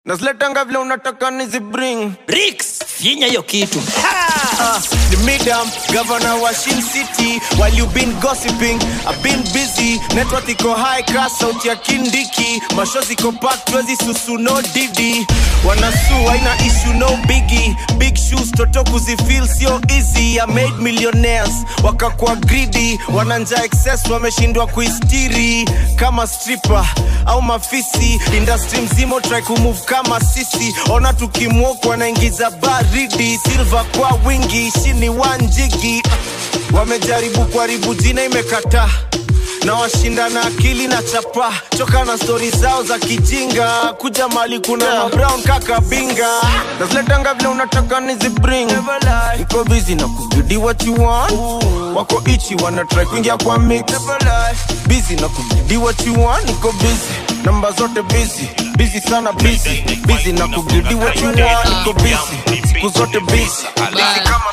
naziletanga vile unataka nizibring Rix, finya hiyo kitu Ah, the midam governor wa Shin City while you been gossiping I've been busy network iko high class sauti ya kindiki mashozi iko packed twezi susu no didi wanasu haina issue no biggie big shoes toto kuzifeel sio easy I made millionaires wakakuwa greedy wananja excess wameshindwa kuistiri kama stripper au mafisi industry mzima try kumove kama sisi ona tukimwoku wanaingiza baridi silva kwa wingi shini wanjigi wamejaribu kuharibu jina imekataa na washinda na akili na chapa choka na stori zao za kijinga kuja mali kuna yeah. brown kaka binga naziletanga vile unataka nizibring iko busy na kubidi what you want wako ichi wana try kuingia kwa mix busy na kubidi what you want niko busy namba zote busy busy sana busy busy na kubidi what you want niko busy siku zote busy busy kama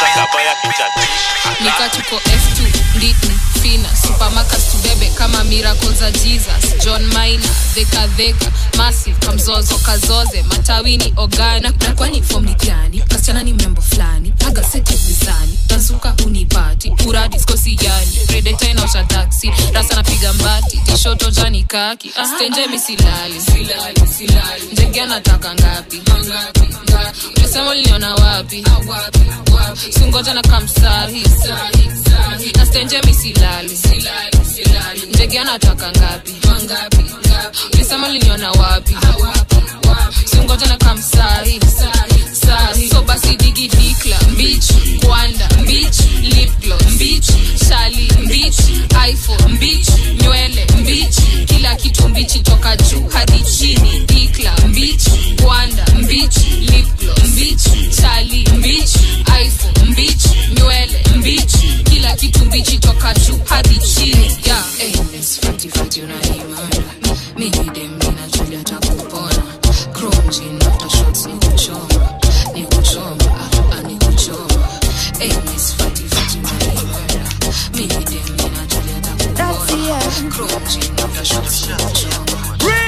nika tuko f2 nditni fina supermarkets tubebe kama miracle za jesus john maina dhekadheka massive kamzozo kazoze matawini ogani na, na kwani fom ni gani kasichana ni mrembo fulani aga seti mizani tazuka unipati uradi skosi yani redeta inaosha taksi rasa napiga mbati tishoto jani kaki stenje misilali ndege anataka ngapi ulisema uliniona wapi singoja na kamsahi nastenje misilali ndege anataka ngapi ulisema uliniona wapi singoja na kamsahi sahi so basi digi dikla mbich kwanda mbich lipglo mbich shali mbich iphone mbich nywele mbich kila kitu mbichi toka juu hadi chini dikla mbich kwanda mbich lipglo mbich shali mbich iphone mbich nywele mbich kila kitu mbichi toka juu hadi chini yeah. hey, fati fati unaimana mimi dem ninachulia takupona chrome jean after shots ni kuchoma ni kuchoma ah, ah, ni kuchoma hey, miss fati fati unaimana mimi dem ninachulia takupona chrome jean after shots ni kuchoma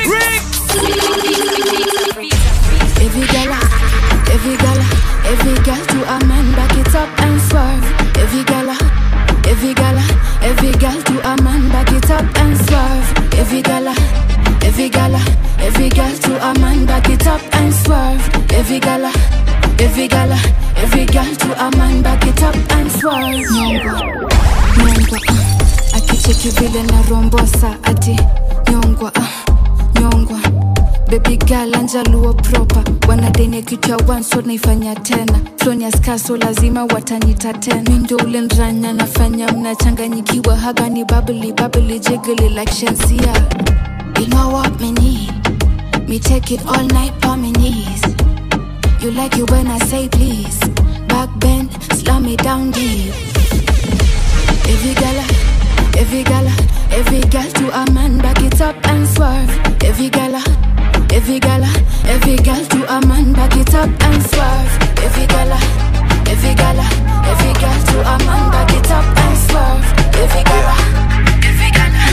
Every gala, every gala, every girl to a man, back it up and swerve. Every gala, every gala, every girl to a man, back it up and swerve. Every gala, every gala, every girl to a man, back it up and swerve. Every gala, every gala, every girl to a man, back it up and swerve. Nyongwa, nyongwa, ah. akicheki vile na rombosa ati nyongwa, ah, nyongwa baby girl anjaluo proper wanadenia kitu ya once naifanya tena flonia skaso lazima watanita tena mindo ule ndranya nafanya mnachanganyikiwa haga ni babli babli jiggly like shensia you know what me need me take it all night on my knees you like it when i say please back bend slam me down deep every gala every gala every girl to a man back it up and swerve every gala Every gala, every girl to a man, back it up and swerve. Every gala, every gala, every girl to a man, back it up and swerve. Every gala, every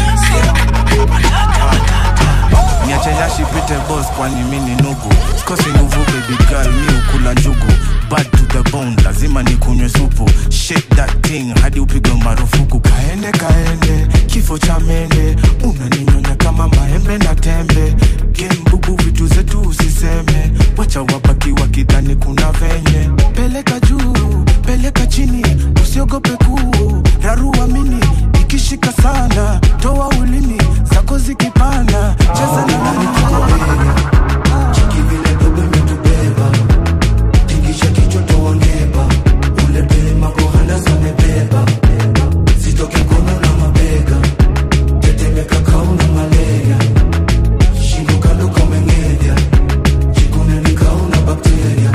niache yashi pite boss kwani mi ni nugu sikosi nguvu baby girl mi ukula njugu bad to the bone lazima nikunywe supu shake that thing hadi upigwe marufuku kaende kaende kifo cha mende unaninyonya kama maembe na tembe gembubu vitu zetu usiseme wacha wabaki wakidhani kuna venye peleka juu peleka chini usiogope kuu rarua mini ikishika sana toa ulimi zako zikipanda cheza na nani tuko mbele chiki vile dogo imetubeba tingisha kichwa toa ngeba ule dema kohanda zamebeba zitoke kono na mabega tetemeka kauna malaria shingo kando kameng'enya jikune ni kauna bakteria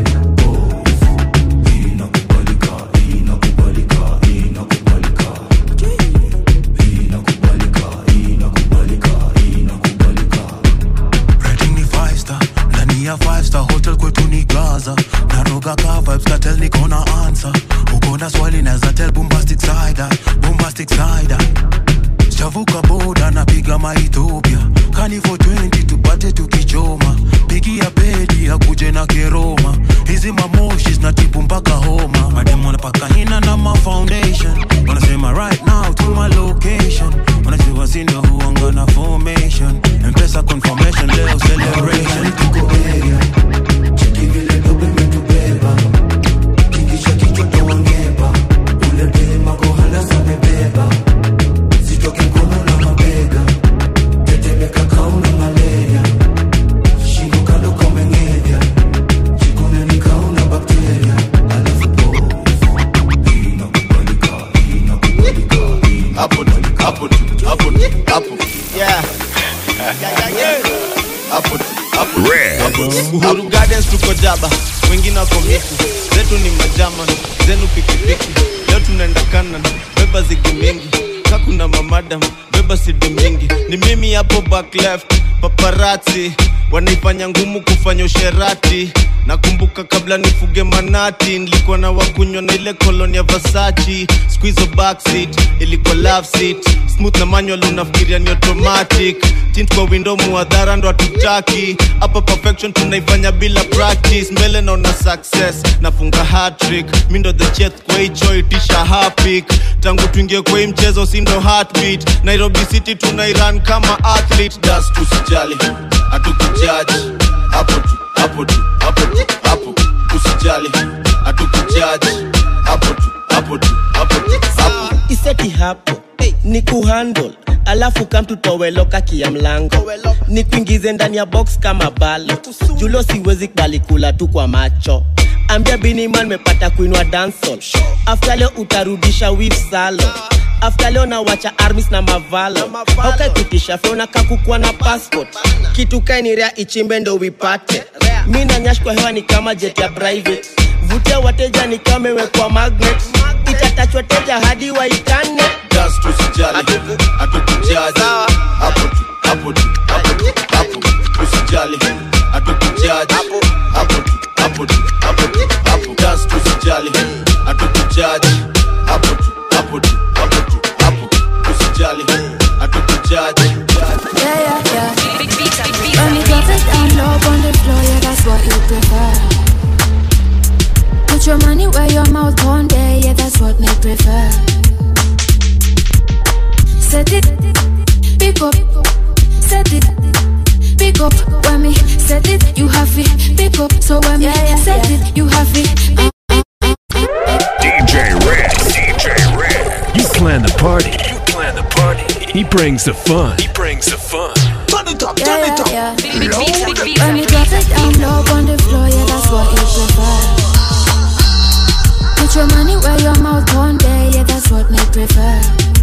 Rating ni five star ndani ya five star hotel kwetu ni gaza naroga ka vibes katel niko na answer uko na swali naza tell bombastic side eye, bombastic side eye. sijavuka boda napiga maethiopia kani for 20 tupate tukichoma pigia na kiroma hizi mamoshi zinatibu mpaka homa mademu wanapaka hina na ma foundation wanasema right now to my location wanajua sindo huanga na formation mpesa confirmation leo celebration hapo tu, hapo tu, hapo tu, hapo. Yeah. Yeah, yeah, yeah. Hapo tu, hapo tu, hapo tu. Uhuru Gardens tuko jaba, wengine wako miku, zetu ni majama, zenu pikipiki. Leo tunaenda kanan, beba zigi mingi, kakuna mamadam, beba sidi mingi. Ni mimi hapo back left, paparazzi wanaifanya ngumu kufanya usherati nakumbuka kabla nifuge manati nilikuwa na wakunywa na ile koloni ya vasachi squizo backseat ilikuwa love seat smooth na manual unafikiria ni automatic tint kwa window muadhara ndo hatutaki hapa perfection tunaifanya bila practice mbele naona success nafunga hatrick mi ndo the chef kwa hicho itisha hapik tangu tuingie kwa hii mchezo si ndo heartbeat nairobi city tunairan kama athlete das tusijali hatukujaji hapo tu hapo tu hapo tu hapo usijali hatukujaji hapo tu hapo tu hapo tu hapo iseti hapo ni kuhandle alafu kamtutoweloka kia mlango ni kuingize ndani ya box kama balo julo siwezi kubali kula tu kwa macho ambia biniman mepata kuinwa dansol afta leo utarudisha wif salo afta leo nawacha armis na mavalo haukaikutisha feona kakukua na passport kitu kainirea ichimbe ndo wipate mi nanyash kwa hewa ni kama jet ya private vutia wateja ni kama imewekwa magnet itatachwa teja hadi waitane just usijali hatukujaji hapo tu hapo tu hapo tu hapo usijali hatukujaji hapo tu hapo tu hapo tu hapo just usijali hatukujaji hapo tu hapo tu hapo tu hapo usijali hatukujaji Yeah, yeah, yeah. When you drop it down low on the floor, yeah, that's what you prefer. Put your money where your mouth on there, yeah, that's what me prefer. Set it, pick up, set it, pick up. When me set it, you have it, pick up. So when me set it, you have it. Uh, DJ Red, DJ Red. You plan the party. You plan the party. He brings the fun. He brings the fun. turn it up yeah, yeah, yeah. When you drop it down low on the floor, yeah, that's what you prefer. Put your money where your mouth on there, yeah, that's what me prefer.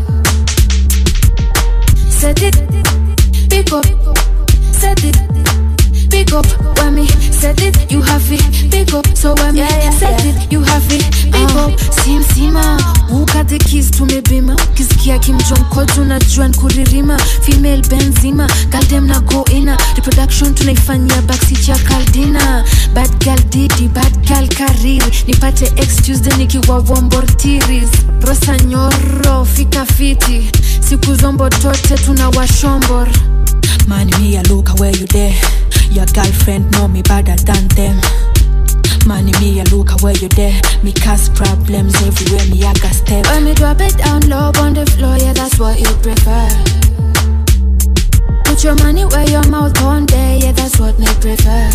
Set it, pick up, set it, pick up. When me set it, you have it, pick up. So when me set it, you have it, pick up. Si mzima ukate kis tumebima, ukisikia kimjonko tunajua nkuririma, female benzima, galdem na go ina, reproduction tunaifanyia backseat ya kaldina, bad girl didi, bad girl kariri, nipate ex Tuesday nikiwa wombortiris, rosa nyoro fika fiti, siku zombo tote tuna washombor Man, me a look where you there. Your girlfriend know me better than them. Man, me a look where you there. Me cause problems everywhere. Me I got step. When me drop it down low on the floor, yeah, that's what you prefer. Put your money where your mouth on there, yeah, that's what me prefer.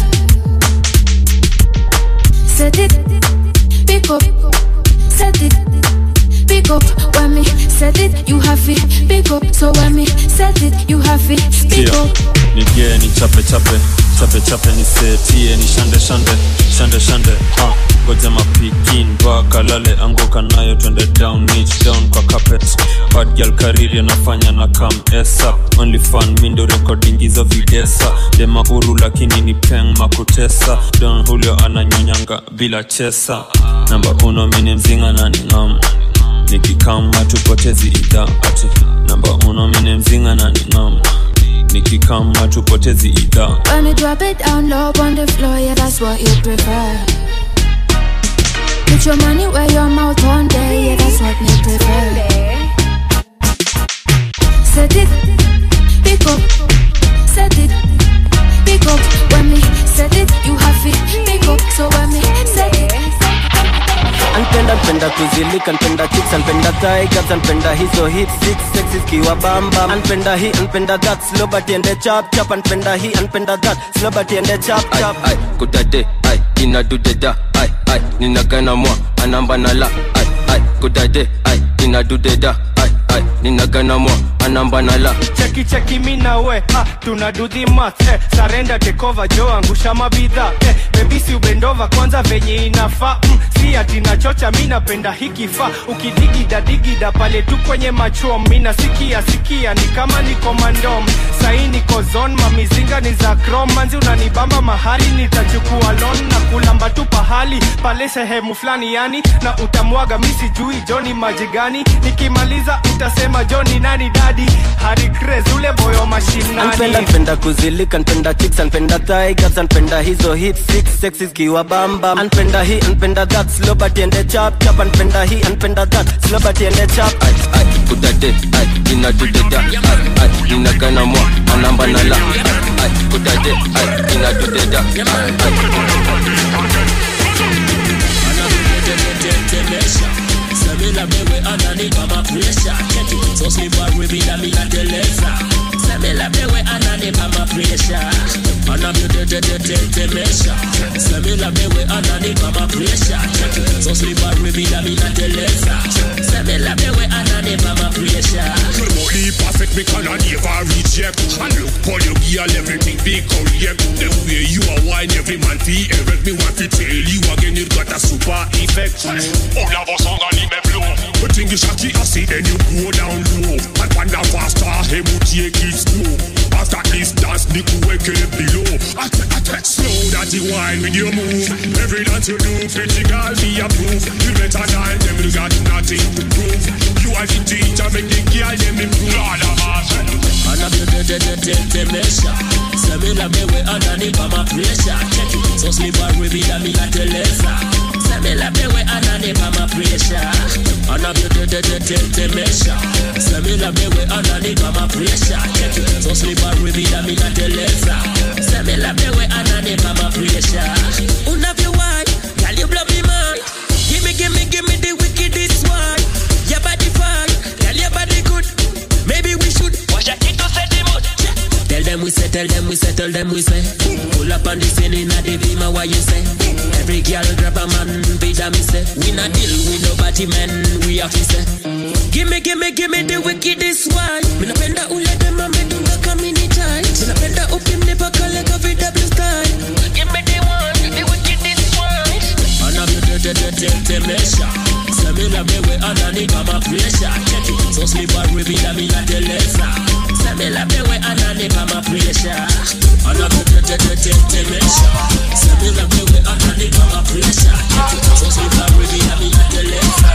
Set it, pick up, set it, pick up. When me set it, you have it, pick up. So when me set it, you have it, pick Tia, up. nigie ni chape chape chape chape ni setie ni shande shande shande shande ha goja mapikin mpaka lale anguka nayo twende down niche down kwa carpet bad girl kariri anafanya na kam esa only fun mindo recording hizo videsa dema uru lakini ni peng makutesa don julio ananyonyanga bila chesa namba uno mini mzinga na ningam nikikama tupotezi idha ati namba uno mini mzinga na ningam nikikama tupotezi idha When me drop it down low on the floor, yeah, that's what you prefer. Put your money where your mouth on there, yeah, that's what me prefer. Set it, pick up, set it, pick up. When me set it, you have it, pick npenda kuzilika npenda chicks npenda tigers npenda hizo hit six sexes kiwa bamba npenda hii npenda that slow but ende chap chap npenda hii npenda that slow but ende chap chap ai kudade ai inadudeda ai ai ninagana mwa anamba na la ai ai kudade ai inadudeda ai ai ninagana mwa anamba na la cheki cheki mi na we ah, tuna do the math eh, sarenda tekova jo angusha mabidha eh, bebisi ubendova kwanza venye inafaa mm, si ati nachocha mi napenda hikifaa ukidigida digida pale tu kwenye machom mi nasikia sikia ni kama niko mandom sahi niko zon mamizinga ni za krom manzi unanibamba mahali nitachukua lon na kulamba tu pahali pale sehemu fulani yani na utamwaga mi sijui joni maji gani nikimaliza utasema joni nani dadi hari Craze, ule boyo mashinani npenda npenda kuzilika npenda chicks npenda tigers npenda hizo hit six sexes kiwa bamba npenda hii npenda that slow but ende chap chap npenda hii npenda that slow but ende chap ai ai kudade ai inadudeda ai ai ninagana mwa anamba na la ai ai kudade ai inadudeda ai tetemesha semela bewe ananipa mapresha cheki sosliva ribida minateleza semela bewe ananipa mapresha anavyotetetetemesha semela bewe ananipa mapresha cheki sosliva ribida minateleza semela bewe ananipa mapresha Body perfect, me can never reject And look for your girl, everything be correct The way you are wine, every man fee erect Me want to tell you again, it got a super effect All of us on the limit flow But think you shaki, I see then you go down low And when the faster, hey, we take it slow After this dance, Nick wake it below I take, I take slow that you wine with your move Every dance you do, pretty girl, be approved You better than them, you got nothing to prove You are the teacher, make the girl, them improve Lord of us anavyotetetetemesha semela bewe ananipa mapresha cheki sosliva ribida minateleza semela bewe ananipa mapresha anavyotetetetemesha semela bewe ananipa mapresha cheki sosliva ribida minateleza semela bewe ananipa mapresha unavyowai girl you blow me mind gimme gimme gimme the wickedest one your body fine girl your body good maybe we should wash your kid to set the mood Tell them we say, tell them we say, tell them we say. Pull up on the scene in a the beamer, what you say? Every girl grab a man, be damn me say. We not deal with nobody, man, we have to say. Gimme, gimme, gimme the wickedest one. Me napenda ule dem amedunga kamini tight. Me napenda ukimnipa kale kavi double style. Gimme the one, the wickedest one. Anavyotetetetemesha semela bewe ananipa mapresha cheki sosliva ribida minateleza semela bewe ananipa mapresha anavyotetetetemesha semela bewe ananipa mapresha cheki sosliva ribida minateleza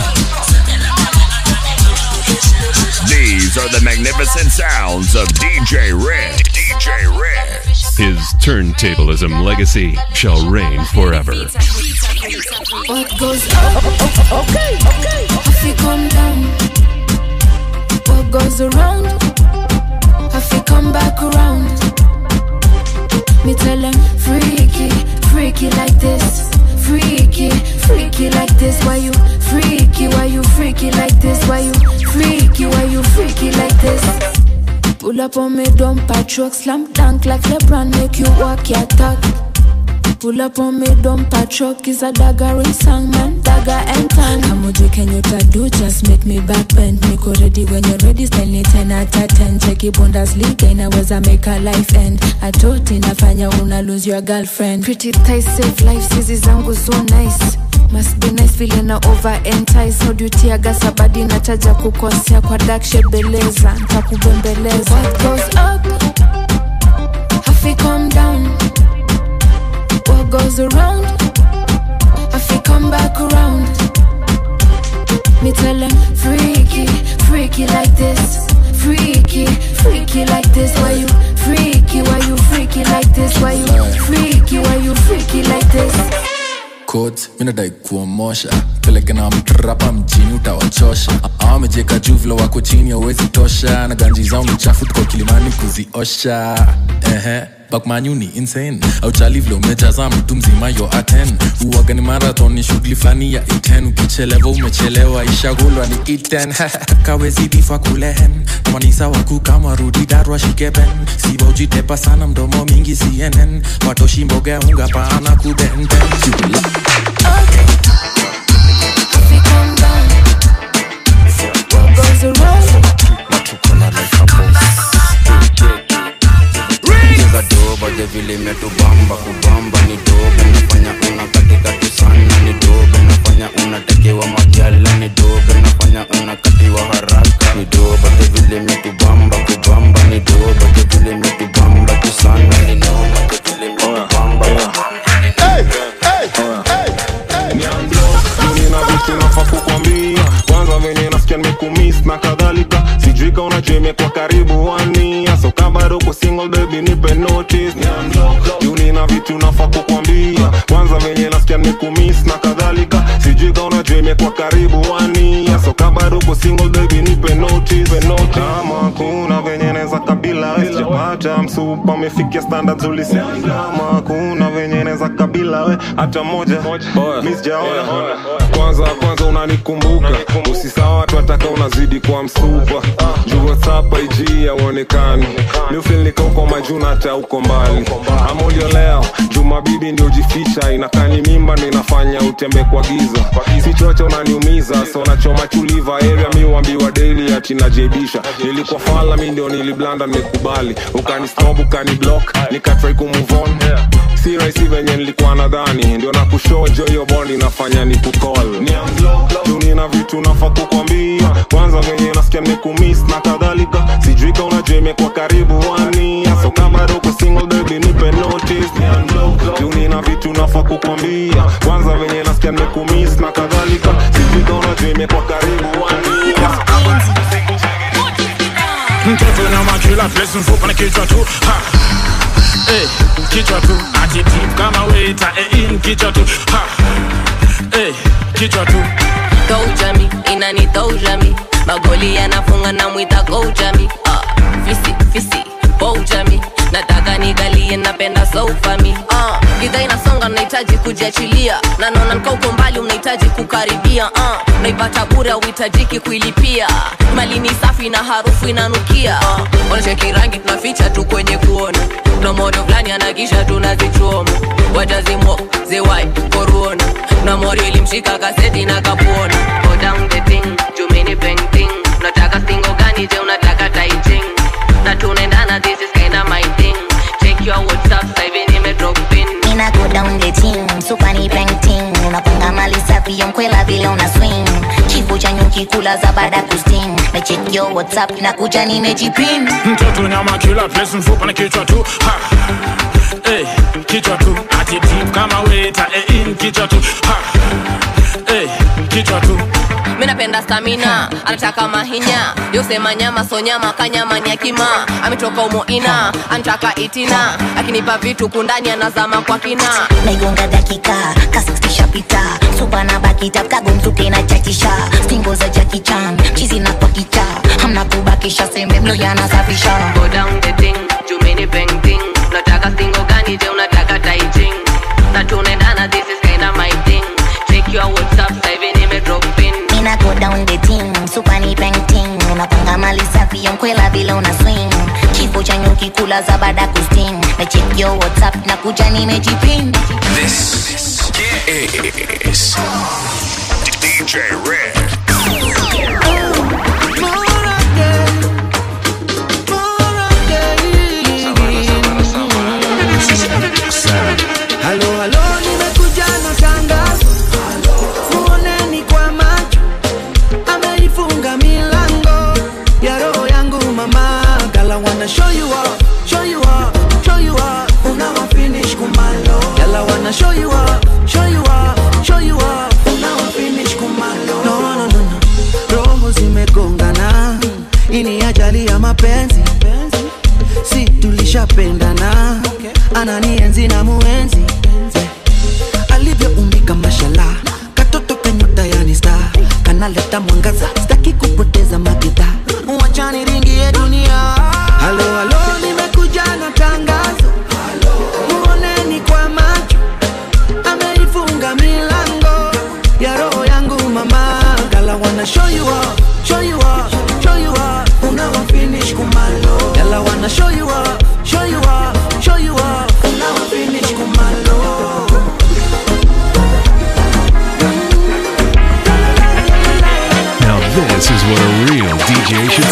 These are the magnificent sounds of DJ Red. DJ Red. His turntablism legacy shall reign forever. What goes up? Okay, okay. If you come down, what goes around? If you come back around, me tell them freaky, freaky like this. Freaky, freaky like this. Why you freaky? Why you freaky like this? Why you freaky? Why you freaky like this? Pull up on me, dump a truck, slam dunk like LeBron, make you walk your talk. Pull up on me, dump a truck is a dagger in song, man, dagger and tongue. Kamoji Kenyatta do just make me back bend. Niko ready when you're ready, style ni 10 out of 10. Cheki Bundesliga inaweza make a life end. Atoti inafanya una lose your girlfriend. Pretty thighs save life, hizi zangu so nice. Must be nice vile na over entice How do you tear gas abadi nataja kukosea kwa dark shade beleza Ntakubembeleza What goes up Hafi come down What goes around Hafi come back around Me tell them freaky, freaky like this Freaky, freaky like this Why you freaky, why you freaky like this Why you freaky, why you freaky like this coat minadai kuomosha peleke na mtrapa mjini utawachosha awamejeka juu vile wako chini awezi tosha na ganji zao ni chafu tuko kilimani kuziosha ehe bakmanyu ni insane auchali vile umejaza mtu mzima yo aten uwaga ni marathon ni shughuli fulani ya iten ukichelewa umechelewa ishagulwa ni iten kawezi bifa kulehen manisa waku kama rudi darwa shikeben siba ujitepa sana mdomo mingi cnn watoshi mboga ya unga paana kubenten Jula. Cheza doba je vile imetubamba kubamba ni dobe nafanya una katikati sana ni dobe nafanya unatekewa magyala ni dobe nafanya unakatiwa haraka ni doba je vile imetubamba kubamba ni doba je vile imetubamba tu sana ni noma je vile imetubamba nina vitu nafaa kukwambia kwanza venye nasikia nimekumiss na kadhalika sijui ka unajua imekuwa karibu wania so kama bado uko single baby nipe notice juu nina vitu nafaa kukwambia kwanza venye nasikia nimekumiss na kadhalika sijui ka unajua imekuwa karibu wania so kama bado uko single baby nipe notice kama kuna venye neza kabila we sijapata msupa amefikia standards ulisema kama kuna venye neza kabila we hata moja mi sijaona kwanza kwanza unanikumbuka usisawa watu wataka unazidi kwa msupa juu whatsapp ig auonekani miufilnika uko majuna hata uko mbali amulio leo jumabibi ndio jificha inakani mimba ndo inafanya utembe kwa giza sichocha unaniumiza so nachoma chuliva area mi uambiwa daily ati najaibisha nilikuwa fala mi ndio niliblanda nimekubali ukanistop ukaniblock nikatrai kumove on si rahisi venye nilikuwa nadhani ndio nakushojo hiyo bond inafanya ni kukol juu nina vitu nafaa kukwambia kwanza venye nasikia nimekumiss na kadhalika sijui ka unajua imekuwa karibu wania so kama bado uko single baby nipe notice juu nina vitu nafaa kukwambia kwanza venye nasikia nimekumiss na kadhalika sijui ka unajua imekuwa karibu wania mtoto na makila place mfupa na kichwa tu ha. Hey, kichwa tu attitude kama waiter eh, in kichwa tu ha. Hey, kichwa tu Goujami, inani Goujami magoli yanafunga na mwita Goujami uh, fisi fisi Boujami nataka nigalie napenda soufami uh, gidha inasonga nahitaji kujiachilia na naona nika uko mbali unahitaji kukaribia uh, naipata bure auhitajiki kuilipia mali ni safi na harufu inanukia uh, wanacheki rangi tunaficha tu kwenye kuona na modo fulani anakisha tunazichoma watazimo zewai koruona na mori ilimshika kaseti na kapuona go down the thing jumini painting unataka singo gani je unataka taiching na tunaendana this is kinda my thing check your whatsapp sasa hivi nime drop pin Ina go down the team, super ni painting Unapanga mali safi ya mkwela vile una swing Chifu cha nyuki kula za baada kusting Na check your whatsapp na kuja nimejipin mtoto nyama kila place mfupa na kichwa tu ha. Hey, kichwa tu attitude kama waiter eh, in kichwa tu ha. Hey, kichwa tu mi napenda stamina anataka mahinya yosema nyama so nyama kanyama ni akima ametoka umoina anataka itina akinipa vitu kundani anazama kwa kina naigonga dakika kasistishapita supa na bakita kagomzuke na chachisha stingo za jakichan chizi na pakicha hamna kubakisha sembe mlo yanasafisha go down the thing jumini painting unataka singo gani je unataka taiching na tunaendana this is kinda my thing check your whatsapp sasa hivi nime drop pin Ina go down the team, super ni painting Unapanga mali safi ya mkwela vile una swing Kifo cha nyuki kula za baada kusting Na check your whatsapp na kuja nimejipin This is DJ Red. halo halo nimekuja na tangazo muoneni kwa macho ameifunga milango ya roho yangu mama gala wanna show you up show you up show you up unawa finish kumalo gala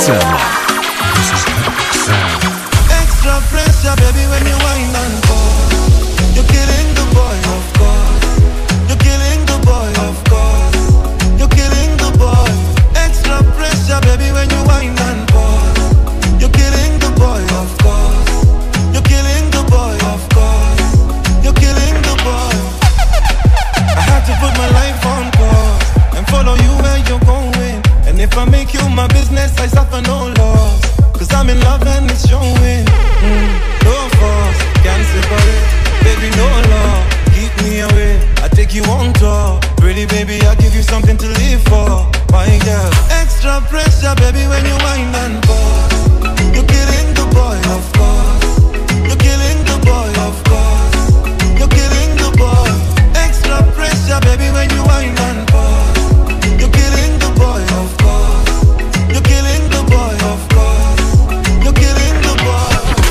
sound. This is epic sound. Extra pressure, baby, when you wind and pause. You're killing the boy, of course. You're killing the boy, of course. You're killing the boy. Extra pressure, baby, when you wind and pause. You're killing the boy, of course. You're killing the boy, of course. You're killing the boy. I had to put my life on pause and follow you where you're going. And if I make you my business, I suffer no loss. Cause I'm in love and it's showing. Mm, no force, can't separate. Baby, no law, keep me away. I take you on tour. Pretty baby, I give you something to live for. My girl, extra pressure, baby, when you wind and pause. You're killing the boy, of course. You're killing the boy, of course. You're killing the boy. Extra pressure, baby, when you wind and pause. You're killing the boy, of course. You're killing the boy, of course. You're killing the boy.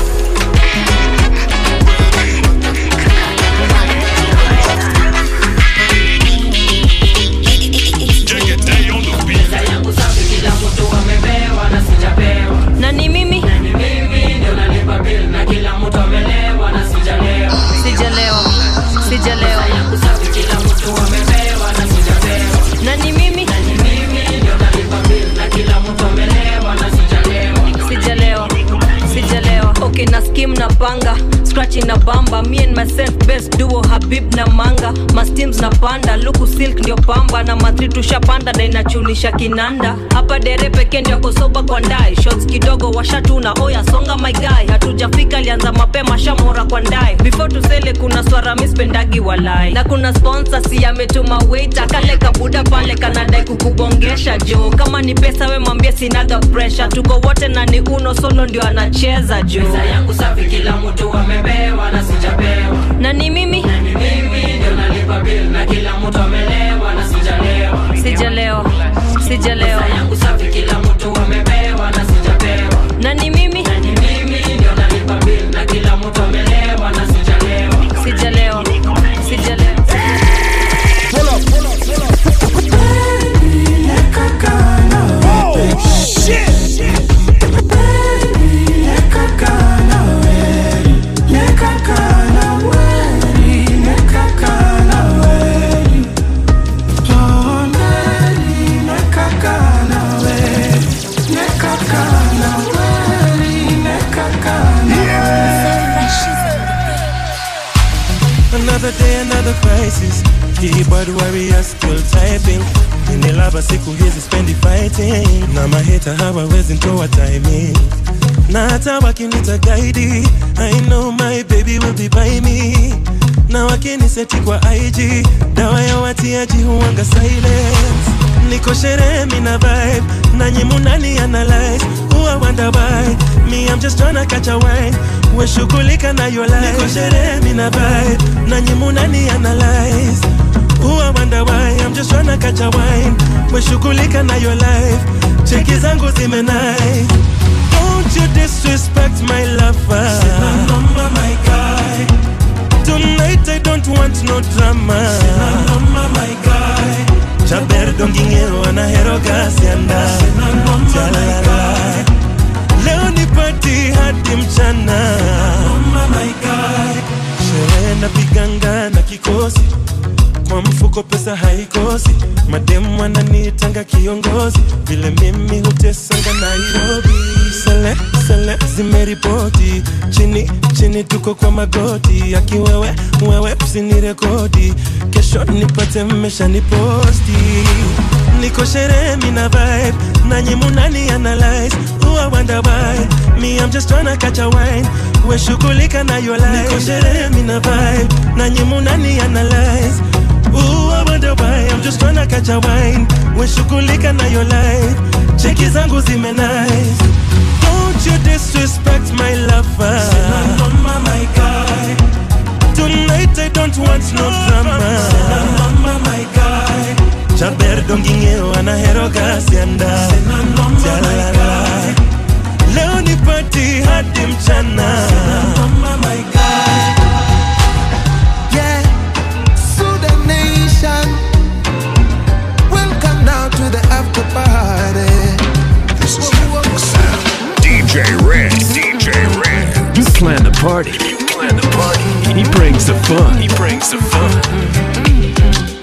na ni mimi sijalewa sijalewa na ni mimi sijalewa sijalewa okay na skim na panga scratch na bamba me and myself best duo habib na manga masteams na panda luku silk ndio pamba na matri tushapanda na inachunisha kinanda hapa dere peke ndio kosoba kwa ndai shots kidogo washatuna oya songa my guy hatujafika alianza mapema shamora kwa ndai before tusele kuna swara mispendagi walai na kuna sponsor si ametuma waiter kale kabuda pale kanadai kukubongesha jo kama ni pesa we mwambie sinaga pressure tuko wote na ni uno solo ndio anacheza jo Pesa yangu safi, kila mtu amepewa na sijapewa. na ni mimi Mimi ndio nalipa bill na kila mtu amelewa na sijalewa. sijalewa sijalewa Pesa yangu safi, kila mtu amepewa na sijapewa. na ni mimi Mimi ndio nalipa bill na kila mtu amelewa na sijalewa. sijalewa sijalewa Another day, another crisis. Keyboard warrior still typing. Ninelaba siku hizi spendi fighting. Na maheta hawawezi ntoa timing. Na hata wakinita guide, I know my baby will be by me. Na wakiniseti kwa IG, dawa ya watiaji huanga silence. Niko sherehe mina vibe, nanyi munani analyze. Who I wonder why, me I'm just tryna catch a wine. We shughulika na your life. Niko sherehe mina vibe, nanyi munani analyze. Who I wonder why, I'm just tryna catch a wine. We shughulika na your life. Cheki zangu zimenai. Don't you disrespect my lover. Sina noma my guy. Tonight I don't want no drama. Sina noma my guy. Jaber dongingero anahero gasianda. Sina noma my guy. Leo ni party hadi mchana. Noma my guy. Sherehe napiganga na kikosi kwa mfuko pesa haikosi mademu wananitanga kiongozi vile mimi hutesanga nairobi sele sele zimeripoti chini chini tuko kwa magoti akiwewe wewe usinirekodi kesho nipate mmesha niposti niko sherehe mina vibe nanyi munani analyze Who I wonder why Me I'm just tryna catch a wine We shughulika na your life Niko sherehe mina vibe nanyi munani analyze Ooh, I wonder why I'm just tryna catch a wine We shughulika na your life Cheki zangu zime nice Don't you disrespect my lover Sina noma my guy Tonight I don't want no drama Sina noma my guy Jaber dongingeo anahero gasianda Sina noma my guy Leo ni party hadi mchana Sina noma my guy Yeah, Sudan Nation. Welcome now to the after party. This is epic brings the fun.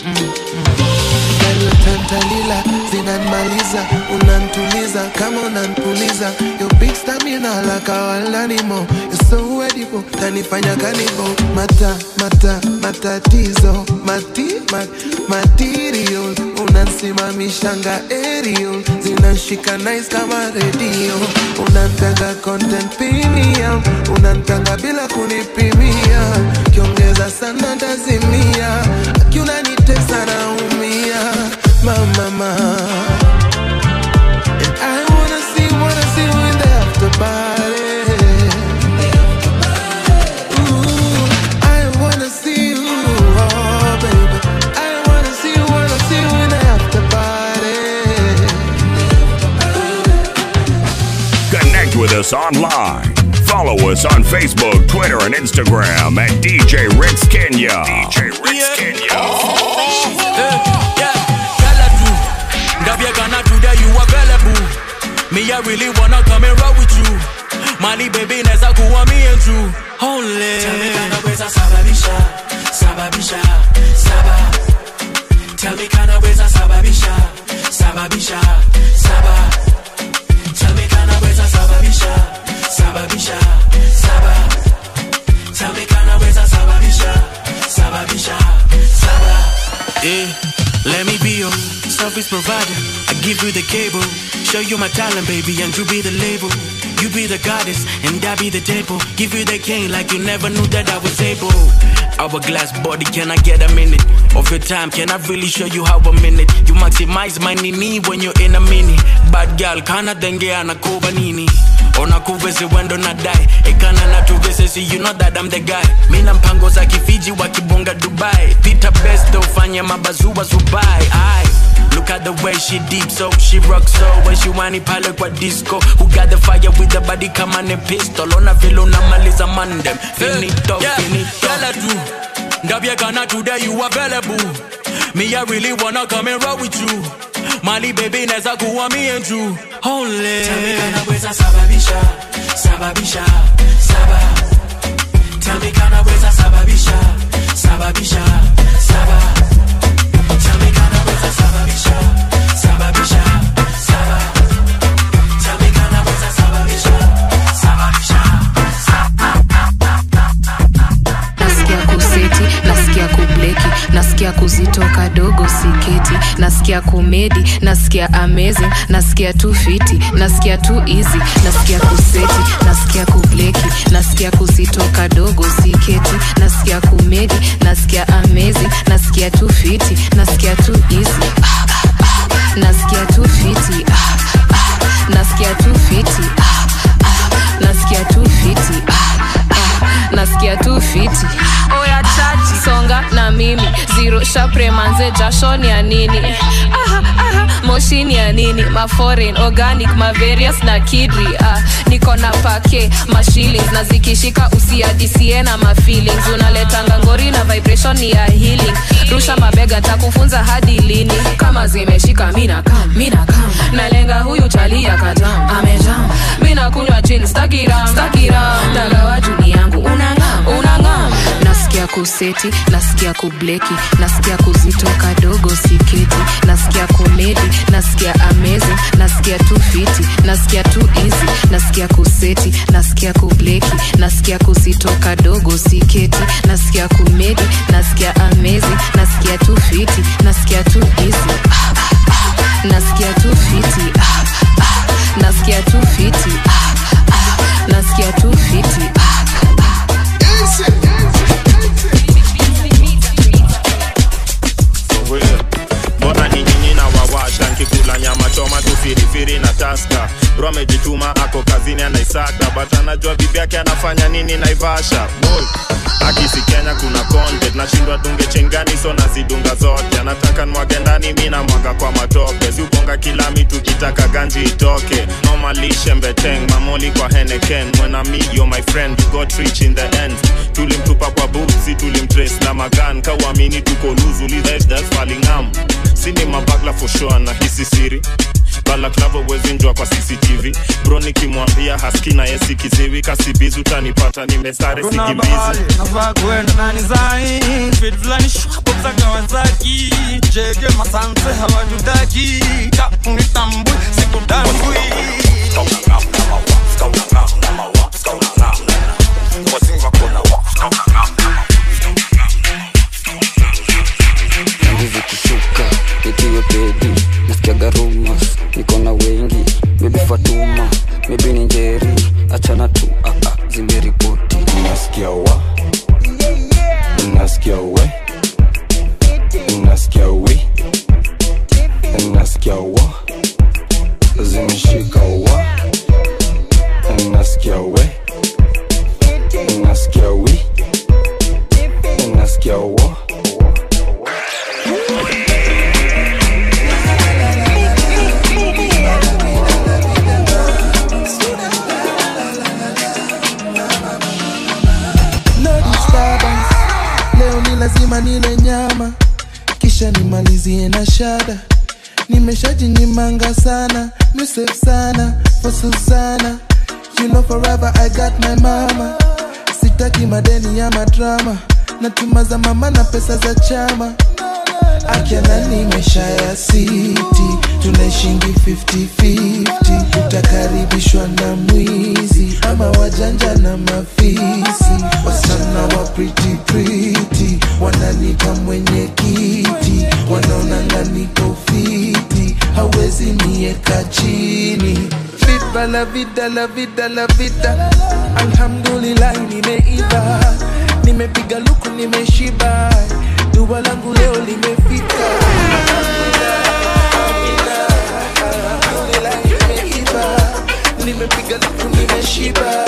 tantalila zinanmaliza unantuliza kama unanpuliza yo big stamina la kawalanimo so edible tanifanya kanibo mata mata matatizo mati mat, material unansimamishanga aerial zinashika nice kama redio unanpanga content premium unanpanga bila kunipimia kiongeza sana tazimia akiunanitesa naumia mamama And I wanna see, wanna see you in the after party. Ooh, I wanna see you, oh baby. I wanna see you, wanna see you in the after party. Connect with us online. Follow us on Facebook, Twitter, and Instagram at DJ Ritz Kenya. DJ Ritz Ndabia Ghana today you available Me I really wanna come and roll with you Mali baby neza kuwa me and you Only Tell me kana weza sababisha Sababisha Saba Tell me kana weza sababisha Sababisha Saba Tell me kana weza sababisha Sababisha Saba Tell me kana weza sababisha Sababisha Saba Yeah, let me be your service provider. I give you the cable, show you my talent, baby, and you be the label. You be the goddess, and I be the table. Give you the king like you never knew that I was able. Hourglass body, can I get a minute of your time? Can I really show you how a minute? You maximize my nini when you're in a mini. Bad girl, kana denge anakuba nini? onakuvese wendo na dai ekana natuvese si you know that I'm the guy mina mpango za kifiji wakibonga dubai pita best ufanye mabazua zubai ai Look at the way she deep so she rock so when she whiny pale kwa disco who got the fire with the body kama ni pistol ona vile unamaliza mandem finito finito Yala tu ndabye kana today you available me I really wanna come and roll with you Mali baby neza kuwa me and you only Tell me kana weza sababisha Sababisha Saba Tell me kana weza sababisha Sababisha Saba Tell me kana weza sababisha Sababisha Saba Tell me kana weza sababisha Sababisha nasikia kuseti nasikia kubleki nasikia kuzitoka dogo siketi nasikia kumedi nasikia amazing nasikia tu fiti nasikia tu easy nasikia kuseti nasikia kubleki nasikia kuzitoka dogo siketi nasikia kumedi nasikia amazing nasikia tu fiti nasikia tu easy ah, ah, ah. nasikia tu fiti ah, ah. nasikia tu fiti ah, ah. nasikia tu fiti ah, ah. nasikia tu fiti oya chaji songa na mimi zero shapre manze jashoni ya nini aha, aha, moshini ya nini maforeign organic mavarious na kidri ah, niko na pake mashillings na zikishika usiadisie na mafeelings unaletanga ngori na vibration ni ya healing rusha mabega takufunza hadi lini kama zimeshika mina kam mina kam nalenga huyu chalia katam amejam mina kunywa chin stakiram stakiram dagawa juni yangu unangam unangam nasikia kuseti nasikia kubleki nasikia kuzitoka dogo siketi nasikia komedi nasikia amazing nasikia tu fiti nasikia tu easy nasikia kuseti nasikia kubleki nasikia kuzitoka dogo siketi nasikia komedi nasikia amazing nasikia tu fiti nasikia tu easy ah, ah, ah. nasikia tu fiti ah, ah. nasikia tu fiti ah, ah. nasikia tu fiti ah, mbona ni nyinyi na wawasha nkikula nyama choma tu firifiri na taska bro amejituma ako kazini anaisaka but anajua bibi yake anafanya nini naivasha Boy, akisi kenya kuna content nashindwa dunge chengani so nazidunga zote anataka nwage ndani mi namwaga kwa matope si ubonga kila mitu kitaka ganji itoke normalishe mbeteng mamoli kwa heneken mwena mi yo my friend we got rich in the end tulimtupa kwa busi tulimtrace na magan kauamini tuko luzu lizasfalingam sini mabagla for sure na hisi siri balaklava uwezinjwa kwa cctv bro nikimwambia haski na yesi kiziwi kasibizi utanipata nimesare Kuna sikimbizi bahari, nafaa kwenda nani zai fit fulani shwapo za Kawasaki jege masanse hawatutaki kaunitambui sikutambui Tangu zikishuka nikiwe pedi nasikiaga rumors niko na wengi maybe fatuma maybe ni njeri achana tu ah, ah, zimeripoti nasikia wa nasikia we nasikia wi nasikia wa zimeshika wa nasikia we nasikia wi nasikia wa no disturbance leo ni lazima nile nyama kisha nimalizie na shada nimeshajinyimanga sana musef sana for susana you know forever i got my mama sitaki madeni ya madrama natuma za mama na pesa za chama akiana nimesha ya siti tunaishingi 50-50 utakaribishwa na mwizi ama wajanja na mafisi wasichana wa pretty pretty wananipa mwenye kiti wanaonanga niko fiti hawezi nieka chini Viva la vida la vida la vida alhamdulillah nimeiva nimepiga luku nimeshiba dua langu leo limefika Alhamdulillah, nimeiva nimepiga luku nimeshiba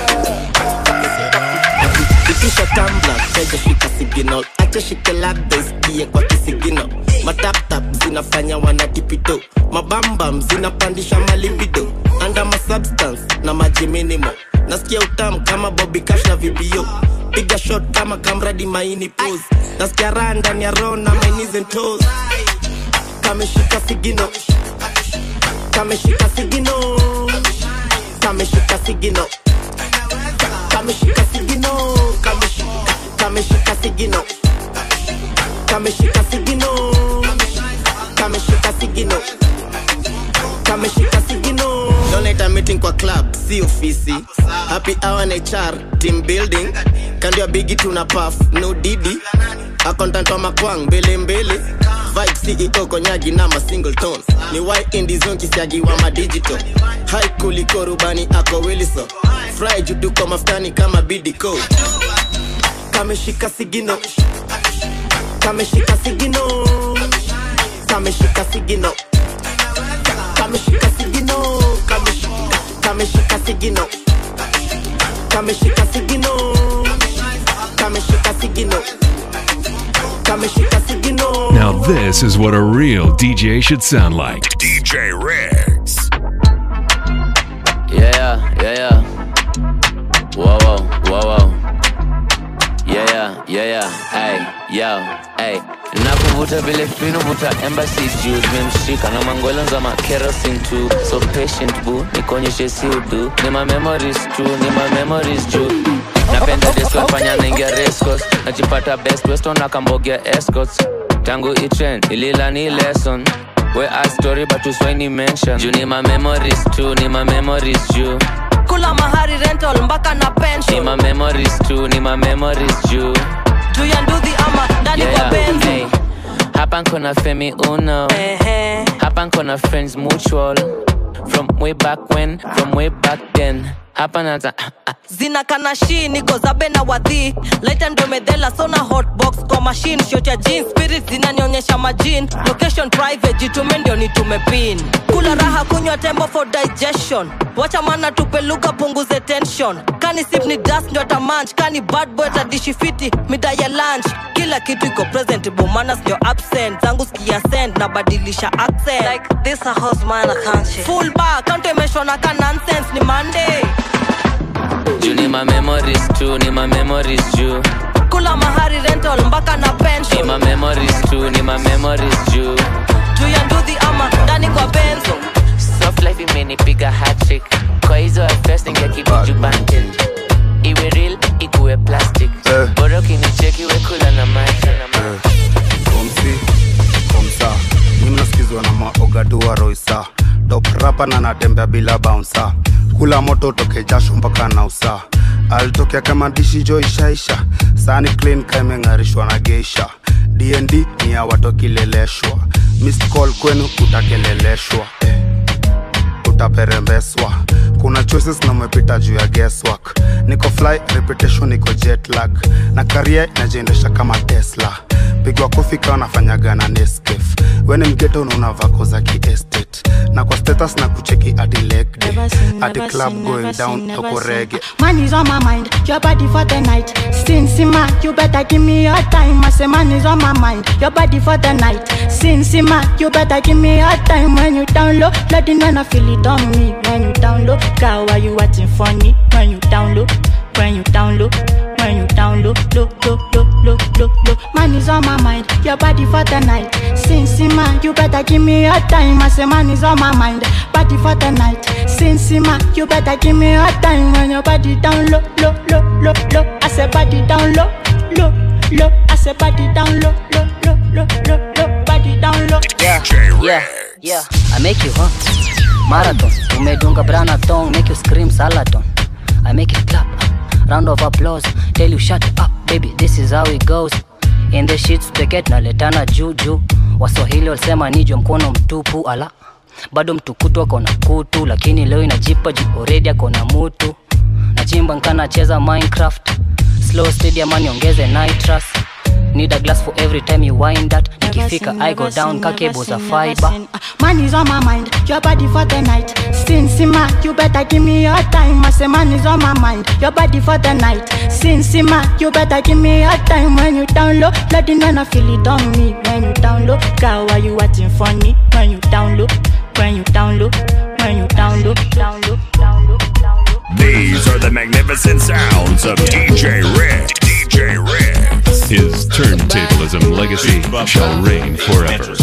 itisha tambla teja shika signal acha shike labda isikie kwa kisigino mataptap zinafanya wanatipito mabambam zinapandisha malibido anda masubstance na maji minimo nasikia utamu kama bobi cash na vibio piga shot kama kamradi maini pose nasikia raha ndani ya roho na my knees and toes kameshika sigino kameshika sigino kameshika sigino kameshika sigino kameshika kameshika sigino kameshika sigino kameshika sigino kameshika sigino donate meeting kwa club si ofisi happy hour na HR team building kando ya bigi tuna puff no didi accountant wa makwang mbele mbele vibe CEO konyagi na ma single tone ni why indie zone kisiagi wa ma digital high kuliko rubani ako Wilson fry jutu kwa maftani kama bidiko kameshika sigino kameshika sigino kameshika sigino kameshika sigino kameshika kameshika sigino kameshika sigino kameshika sigino kameshika sigino Now, this is what a real DJ should sound like. DJ Riggs. Yeah, yeah, yeah. Whoa, whoa, whoa, whoa. Yeah, yeah, yeah, yeah. Hey, yo, hey. nakuvuta vile finu vuta embassy juu zimemshika na mangolo za makerosin tu so patient bu nikonyeshe si udu ni ma memories tu ni ma memories juu napenda deswafanya naingia rescos najipata best weston akambogia escorts tangu itren ilila ni lesson we a story but uswaini mention juu ni ma memories tu ni ma memories juu kula mahari rental mpaka na ni pension ma memories tu ni ma memories juu juu ya nduthi ama ndani kwa benzi hey. hapa nkona femi uno hapa nkona friends mutual from way back when from way back then hapa nata zina kanashi niko zabe na wadhi laita ndo medhela sona hotbox kwa machine shot ya jeans spirit zinanionyesha majin location private jitume ndio nitume pin kula raha kunywa tembo for digestion wacha mana tupe lugha punguze tension kani sip ni dust ndio tamanch kani bad boy tadishi fiti mida ya lunch kila kitu iko presentable mana sio absent zangu skia send na badilisha accent like this a house man I can't shit. full bar count imeshona ka nonsense ni monday juu ni ma memories tu ni ma memories juu kula mahari rental mpaka na ni pension ma memories tu ni ma memories juu juu ya nduthi ama ndani kwa benzo rapa na natembea bila bouncer kula moto toke jasho mpaka nausa alitokea kama dishi jo ishaisha sani clean kaimeng'arishwa na geisha dnd ni ya watokileleshwa missed call kwenu utakeleleshwa eh, utaperembeswa kuna choices na umepita juu ya guesswork niko fly reputation niko jet lag na karia inajiendesha kama tesla pigwa kofi kawa nafanyaga na neskef weni mgeto unaona vako za kiestate na kwa status na kucheki ati leg day ati club going down toko rege Man is on my mind, your body for the night. Sinsima, you better give me your time. I say man is on my mind, your body for the night. Sinsima, you better give me your time. When you down low, let it know I feel it on me. When you down low, girl, why you acting funny? When you down low, when you down low, when you down low, low, low, low, low, low, low. Man is on my mind, your body for the night. Sinsima, you better give me your time. I say man is on my mind, body for the night. Sinsima, you better give me your time. When your body down low, low, low, low, low. I say body down low, low, low. I say body down low, low, low, low, low, low. Body down low. Yeah, yeah, yeah. I make you huh? Marathon, umedunga branathon, make you scream salaton. I make it clap, round of applause. Tell you shut up, baby, this is how it goes. In the sheets peket naletana juju. Waswahili walisema nijo mkono mtupu, ala bado mtukutu akona kutu, lakini leo inajipa juu already akona mutu. Nachimba nkana cheza Minecraft, slow stadium aniongeze nitrous. Need a glass for every time you wind that. Nikifika I go down kakebo za fiber. Man is on my mind, your body for the night. Sinsima, you better give me your time. I say man is on my mind, your body for the night. Sinsima, you better give me your time. When you down low, let it know I feel it on me. When you down low, girl, why you acting funny? When you down low, when you down low, when you down low, down low, down low. These are the magnificent sounds of DJ Rick. DJ Rick. His turntablism legacy shall reign forever.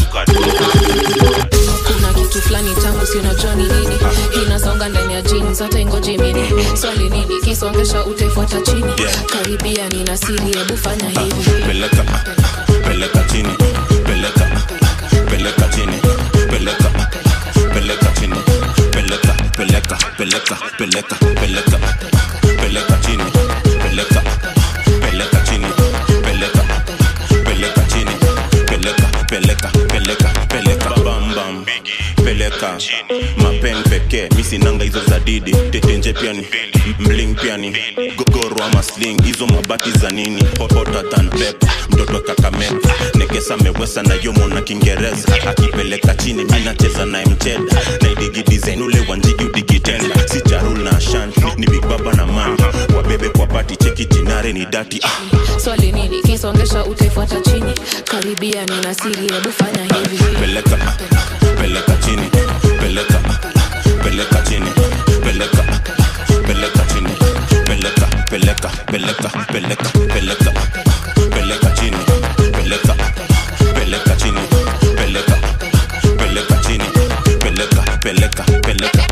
kuna kitu fulani tamu si unajua ni nini inasonga ndani ya jeans hata ingoje mini swali nini kisongesha utaifuata chini karibia nina siri hebu fanya hivi peleka peleka chini peleka peleka chini peleka peleka chini peleka peleka peleka peleka peleka peleka chini peleka peleka chini peleka peleka chini peleka peleka peleka peleka bam bam peleka mapen pekee misinanga hizo za didi tetenje piani mling piani gogoro ama sling hizo mabati za nini hotota than pep mtoto kakameka nekesa mewesa na yomo na kiingereza akipeleka chini mi nacheza naye mcheda naidigi design ule wanjigi udigitenda si charul na ashanti ni big baba na mama wabebe kwa pati cheki jinare ni dati ah. swali nini kisongesha utaifuata chini karibia nina siri hebu fanya hivi peleka peleka chini peleka peleka chini peleka peleka chini peleka peleka peleka peleka peleka peleka chini peleka peleka chini peleka peleka chini peleka peleka peleka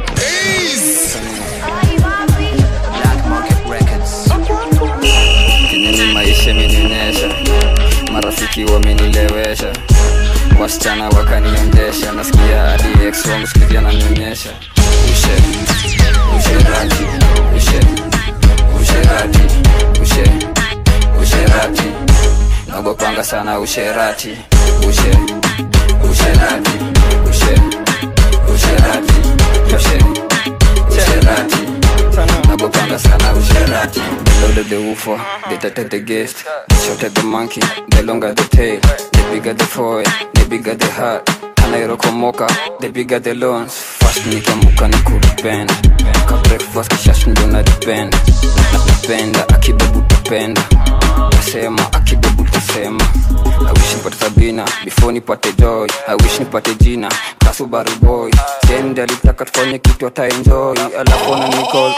Kinyeni maisha imenionyesha, marafiki wamenilewesha, wasichana wakaniendesha, nasikia hadi ex wangu siku hizi ananionyesha ushe usherati ushe usherati ushe usherati nagopanga sana usherati ushe usherati ushe usherati ushe usherati nagopanga sana usherati the louder the woofer the tighter the guest the shorter the monkey the longer the tail the bigger the foil the bigger the heart anairokomoka the bigger the loans fast nikiamuka nikuripenda ka breakfast kishash ndo naripenda napenda akibebu tapenda tasema akibebu tasema I wish nipate sabina before nipate joy I wish nipate jina kasubaru boy sendi alitaka tufanye kitu ataenjoy alafu na nicol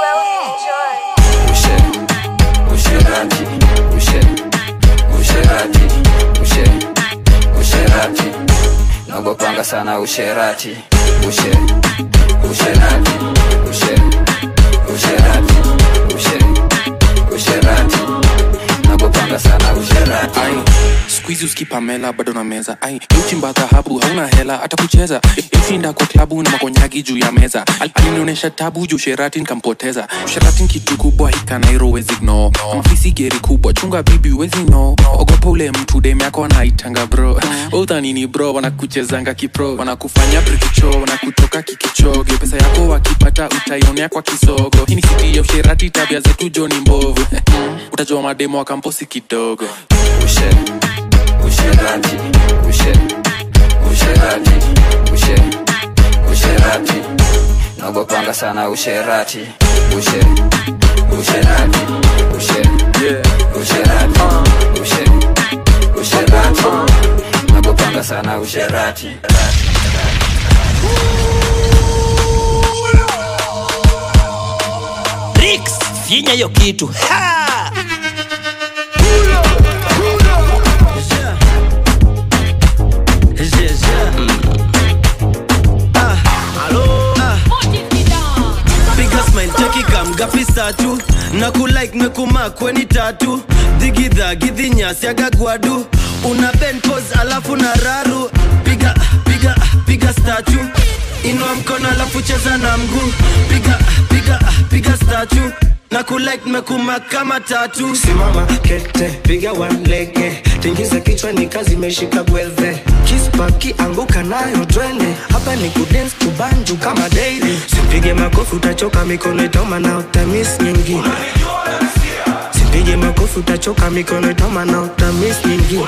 ushe usherati ushe usherati ushe usherati nagopanga sana usherati ushe usherati ushe usherati ushe usherati nagopanga sana usherati skuizi uskipamela bado na meza ai uchimba dhahabu hauna hela hata kucheza ushinda kwa klabu na makonyagi juu ya meza Al- alinionyesha tabu juu sherati nkampoteza sherati ni kitu kubwa hikanairo wezi gno mafisi geri kubwa chunga bibi wezi no ogopa ule mtu dem yako anaitanga bro udhanini bro wanakuchezanga kipro wanakufanya prikicho wanakutoka kikichoge pesa yako wakipata utaionea kwa kisogo hii ni siti ya usherati tabia zetu joni mbovu utajua mademo wa kamposi kidogo ushe usherati ushe usherati ushe usherati nogopanga sana usherati ushe usherati ushe usherati ushe usherati nogopanga sana usherati Rix, finya hiyo kitu ha! piga smile cheki kamgapi satu na kulike mekuma kweni tatu dhigidha gidhinyasi agagwadu una ben pose alafu na raru piga piga piga statu inua mkono alafu cheza na mguu piga piga piga statu na kulike mekuma kama tatu simama kete piga walege tingiza kichwa ni kazi imeshika gwelve kispaki anguka nayo twende hapa ni kudens kubanju kama daily sipige makofi utachoka mikono itauma na utamis nyingine sipige makofi utachoka mikono itauma na utamis nyingine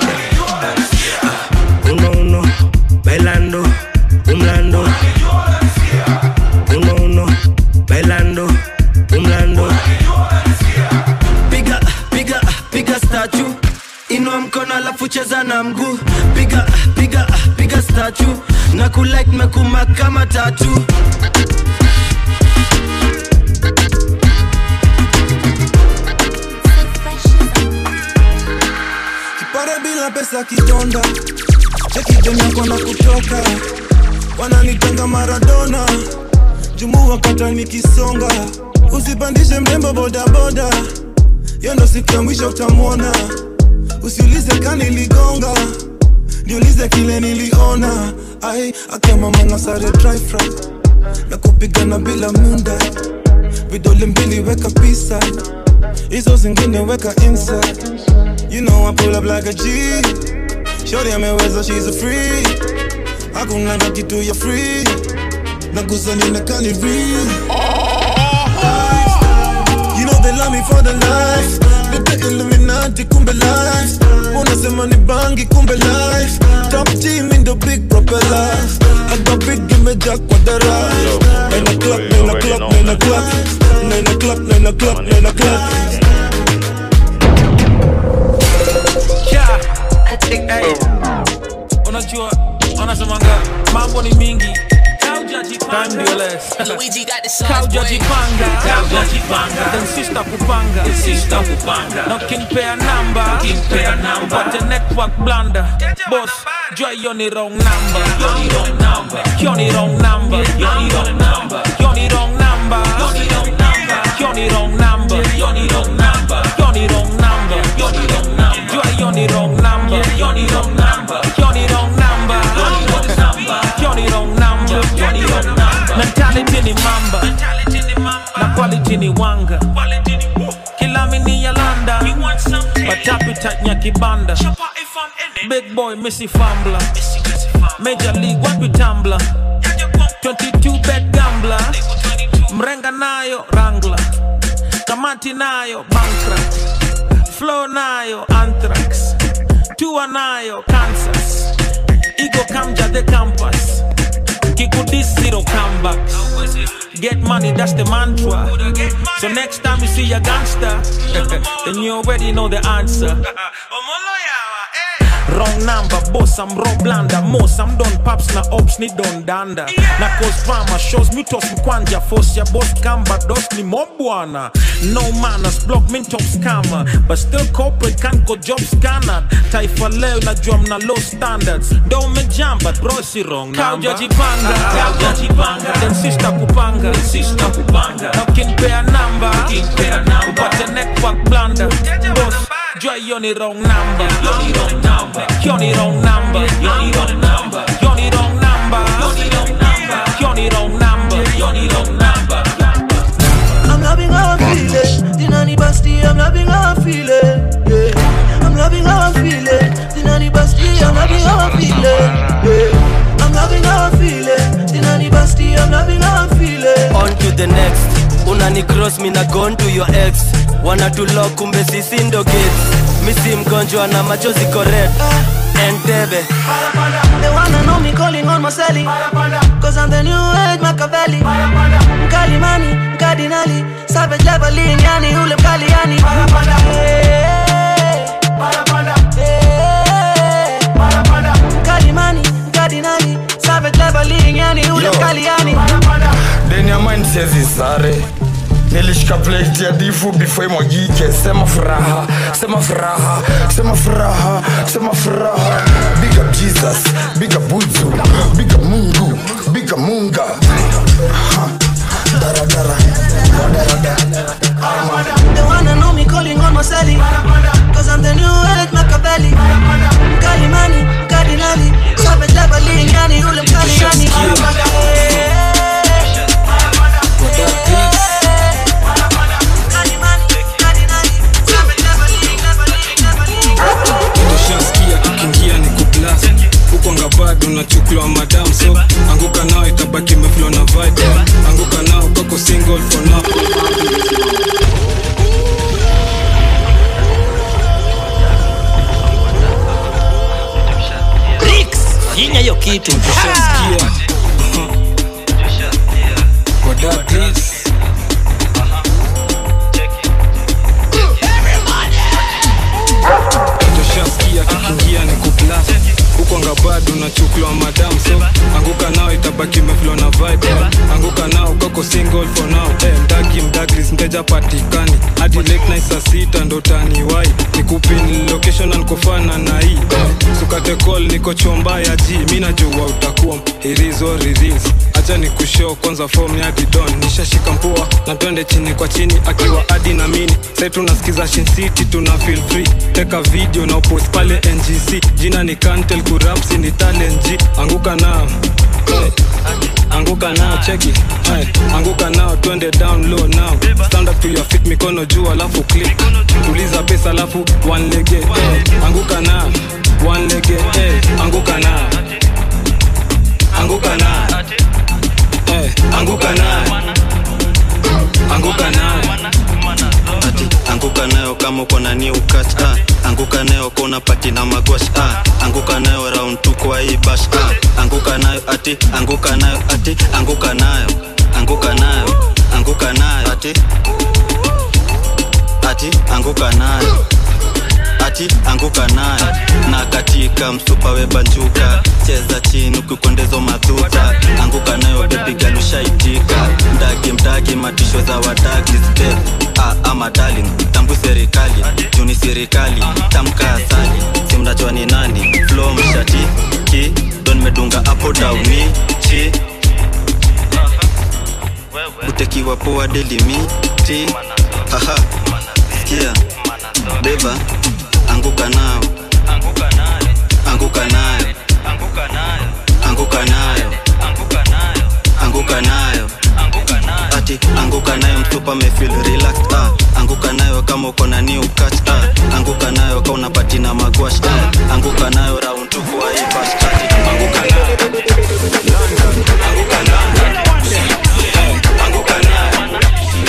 uno uno bailando umlando uno uno bailando umlando piga piga piga statu inua mkono alafu cheza na mguu piga piga piga statu na kulike mekuma kama tatu kipare bila pesa kidonda chekidem na kutoka wananitanga maradona jumu wakata nikisonga usipandishe mrembo bodaboda hiyo ndo siku ya mwisho utamwona usiulize kaniligonga niulize kile niliona ai akamamana sare dry fry na kupigana bila munda vidole mbili weka pisa hizo zingine weka inside You know I pull up like a G Shorty ameweza she's a free Hakuna kitu ya free Nagusa nina kani real You know they love me for the life Nite Illuminati kumbe life Unasema ni bangi kumbe life Top team in the big propeller I got big imejaa kwa dara Nine o'clock, nine o'clock, nine o'clock Nine o'clock, nine o'clock, nine o'clock Yeah. Hey. unajua wanasemanga mambo ni mingi Time ndio less. Kaujajipanga. Then sister kupanga na ukinipea namba upate network blunder boss jua hiyo ni wrong number hiyo ni wrong number hiyo ni wrong number hiyo ni wrong number hiyo ni wrong number hiyo ni wrong number hiyo ni wrong number hiyo ni wrong number jua hiyo ni wrong number hiyo ni wrong number hiyo ni wrong number hiyo ni wrong number hiyo ni wrong number mentality ni mamba na quality ni wanga kila mini ya landa but appetite nya kibanda big boy missy fambler major league wapi tambla 22 bet gambler mrenga nayo rangla kamati nayo bankrupt flow nayo anthrax tua nayo kansas ego kamja the campus kikudis zero comebacks get money that's the mantra so next time you see a gangster then you already know the answer Wrong number, boss, I'm raw blanda Most, I'm done paps na ops ni don danda Na cause drama, shows me toss mkwanja Force ya boss kamba, dos ni mobwana No manners, block min top scammer But still corporate can't go job scanner Taifa leo najua mna low standards Don't me jam, but bro si wrong number Kaujajipanga, kaujajipanga Then sister kupanga, sister kupanga Na ukinipea number, ukinipea number Upate network blunder Boss, jua hiyo ni wrong number Hiyo ni wrong number wanani cross mina gone to your ex wanatulok kumbe sisi ndo gates misi mgonjwa na machozi correct entebe They wanna know me calling on Marcelli Cause I'm the new age Machiavelli Mkali mani, mkardinali Savage leveling, yani ule mkali yani Mkali mani, mkardinali Savage leveling, yani ule Yo. mkali yani deni ya mind siezi sare nilishika plate ya difu before imwagike sema furaha sema furaha sema furaha sema furaha big up jesus big up buzu big up mungu big up munga Ha. daradara daradara They wanna know me calling on Marcelli Cause I'm the new age Machiavelli Mkali mani, mkardinali Savage leveling, yani ule mkali yani ushaskia kikingia ni kuglas huko ngabado nachuklwa madam so anguka nao itabaki meflo na vibe anguka nao kako single for now Rix, finya hiyo kitu ushaskia Koda, please. ushaskia kikingia ni kuglas huko ngabado nachuklwa madam so anguka nao itabaki meflo na vibe anguka nao kako single for now hey, mdagi mdagris mteja patikani hadi late night saa sita ndo taniwai nikupin location na nikofana na hii hey, sukate call niko chomba ya ji mi najua utakuwa irizo riris acha ni kushow kwanza form ya didon nishashika mpua na twende chini kwa chini akiwa adi na mini sai tunasikiza Shin city tuna feel free teka video na upost pale ngc jina ni kantel kurapsi ni talent g anguka nao hey. anguka nao cheki hey. anguka nao twende down low now stand up to your feet mikono juu alafu click tuliza pesa alafu one lege hey. anguka nao one lege hey. anguka nao anguka nao hey. anguka nao anguka nao ati anguka nayo kama uko na new catch ah. anguka nayo kona pati na magwash ah. anguka nayo round tu kwa hii bash ah. anguka nayo ati anguka nayo ati anguka nayo anguka nayo anguka nayo ati ati anguka nayo ati anguka nayo na katika msupa webanjuka cheza chini ukikondezo madhuta anguka nayo bebigalushaitika mdagi mdagi matisho za wadagi step ah, ama darling tambu serikali juni serikali tamka asali si mnajua ni nani flo mshati ki don medunga apo dauni chi utekiwa poa delimiti haha sikia beba anguka nao anguka nayo anguka nayo anguka nayo ati anguka nayo mtupa mefil relaxed ah. anguka nayo kama uko na new catch ah. anguka nayo ka unapati na magwash ah. anguka nayo round tu kwa hii bash ati anguka nayo anguka nayo anguka nayo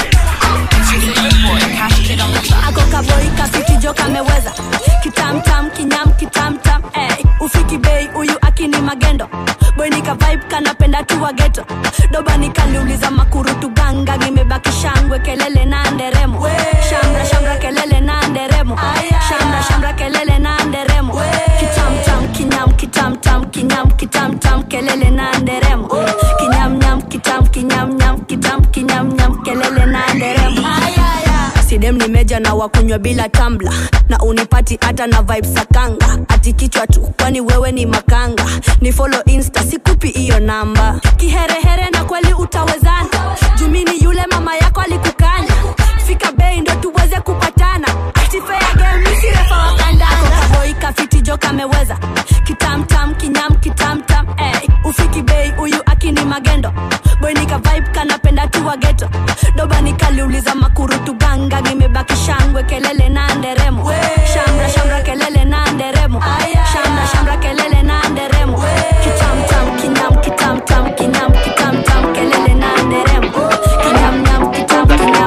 ako kaboi kasitijo kameweza kitamtam kinyam kitamtam eh. ufiki bei huyu akini magendo boinika vibe kanapenda tu wageto doba nikaliuliza makurutu ganga nimebaki shangwe kelele na nderemo shamra shamra kelele na nderemo shamra shamra kelele na nderemo kitamtam kinyam kitamtam kinyam kitamtam kelele na nderemo kinyamnyam kitam kinyamnyam kitam kinyamnyam kelele na nderemo sidem nimeja na wakunywa bila tambla na unipati hata na vibe sakanga ati kichwa tu kwani wewe ni makanga ni follow insta sikupi hiyo namba kiherehere na kweli utawezana jumini yule mama yako alikukanya fika bei ndo tuweze kupatana ati fair game misirefa wakandako kaboi kafiti jo kameweza kitamtam kinyam kitamtam eh. ufiki bei huyu akini magendo boinika vibe kanapenda tu wageto doba nikaliuliza makurutu ganga nimebaki shangwe kelele na nderemo shamra shamra kelele na nderemo shamra shamra kelele na nderemo kitamtam kinyam kitamtam kinyam kitamtam kelele na nderemo kinyamnyam kitam kinyam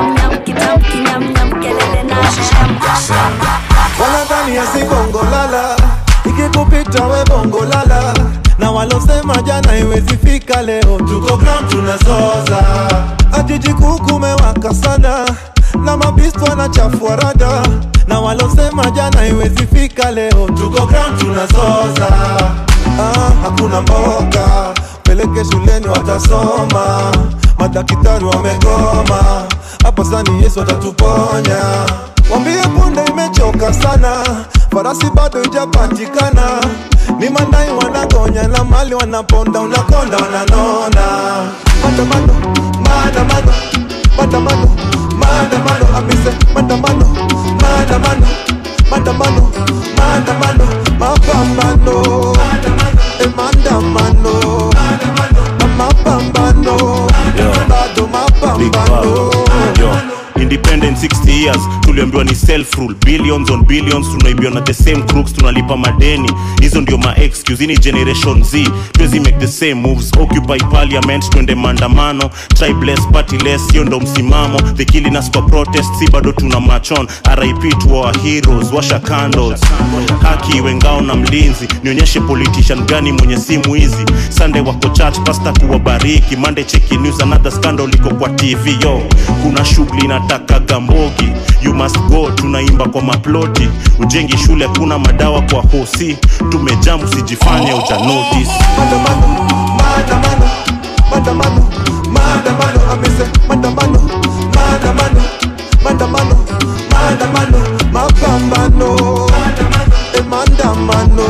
tawe bongo lala na walosema jana iwezi fika leo tuko ground tunazoza ajiji kuu kumewaka sana na mabistu wanachafua rada na walosema jana iwezi fika leo tuko ground tunazoza ah, hakuna mboga peleke shuleni watasoma madaktari wamegoma hapo sani yesu atatuponya wambie punde imechoka sana farasi bado ijapatikana ni mandai wanagonya na mali wanaponda unakonda wananona maandamano maandamano maandamano maandamano amise maandamano maandamano maandamano maandamano mapambano e maandamano mapambano bado mapambano Yo. independent 60 years tuliambiwa ni self rule billions on billions tunaibiwa na the same crooks tunalipa madeni hizo ndio ma excuse ni generation z tuwezi make the same moves occupy parliament twende maandamano tribeless partyless hiyo ndo msimamo the killing us kwa protest si bado tuna machon rip to our heroes washa candles haki iwe ngao na mlinzi nionyeshe politician gani mwenye simu hizi sunday wako church pasta kuwabariki monday cheki news another scandal iko kwa tv yo kuna shughuli inataka gambogi you must go tunaimba kwa maploti ujengi shule kuna madawa kwa hosi tumejam usijifanye uja notice maandamano maandamano amise maandamano maandamano maandamano maandamano mapambano e maandamano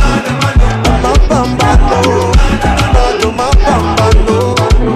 mapambano bado mapambano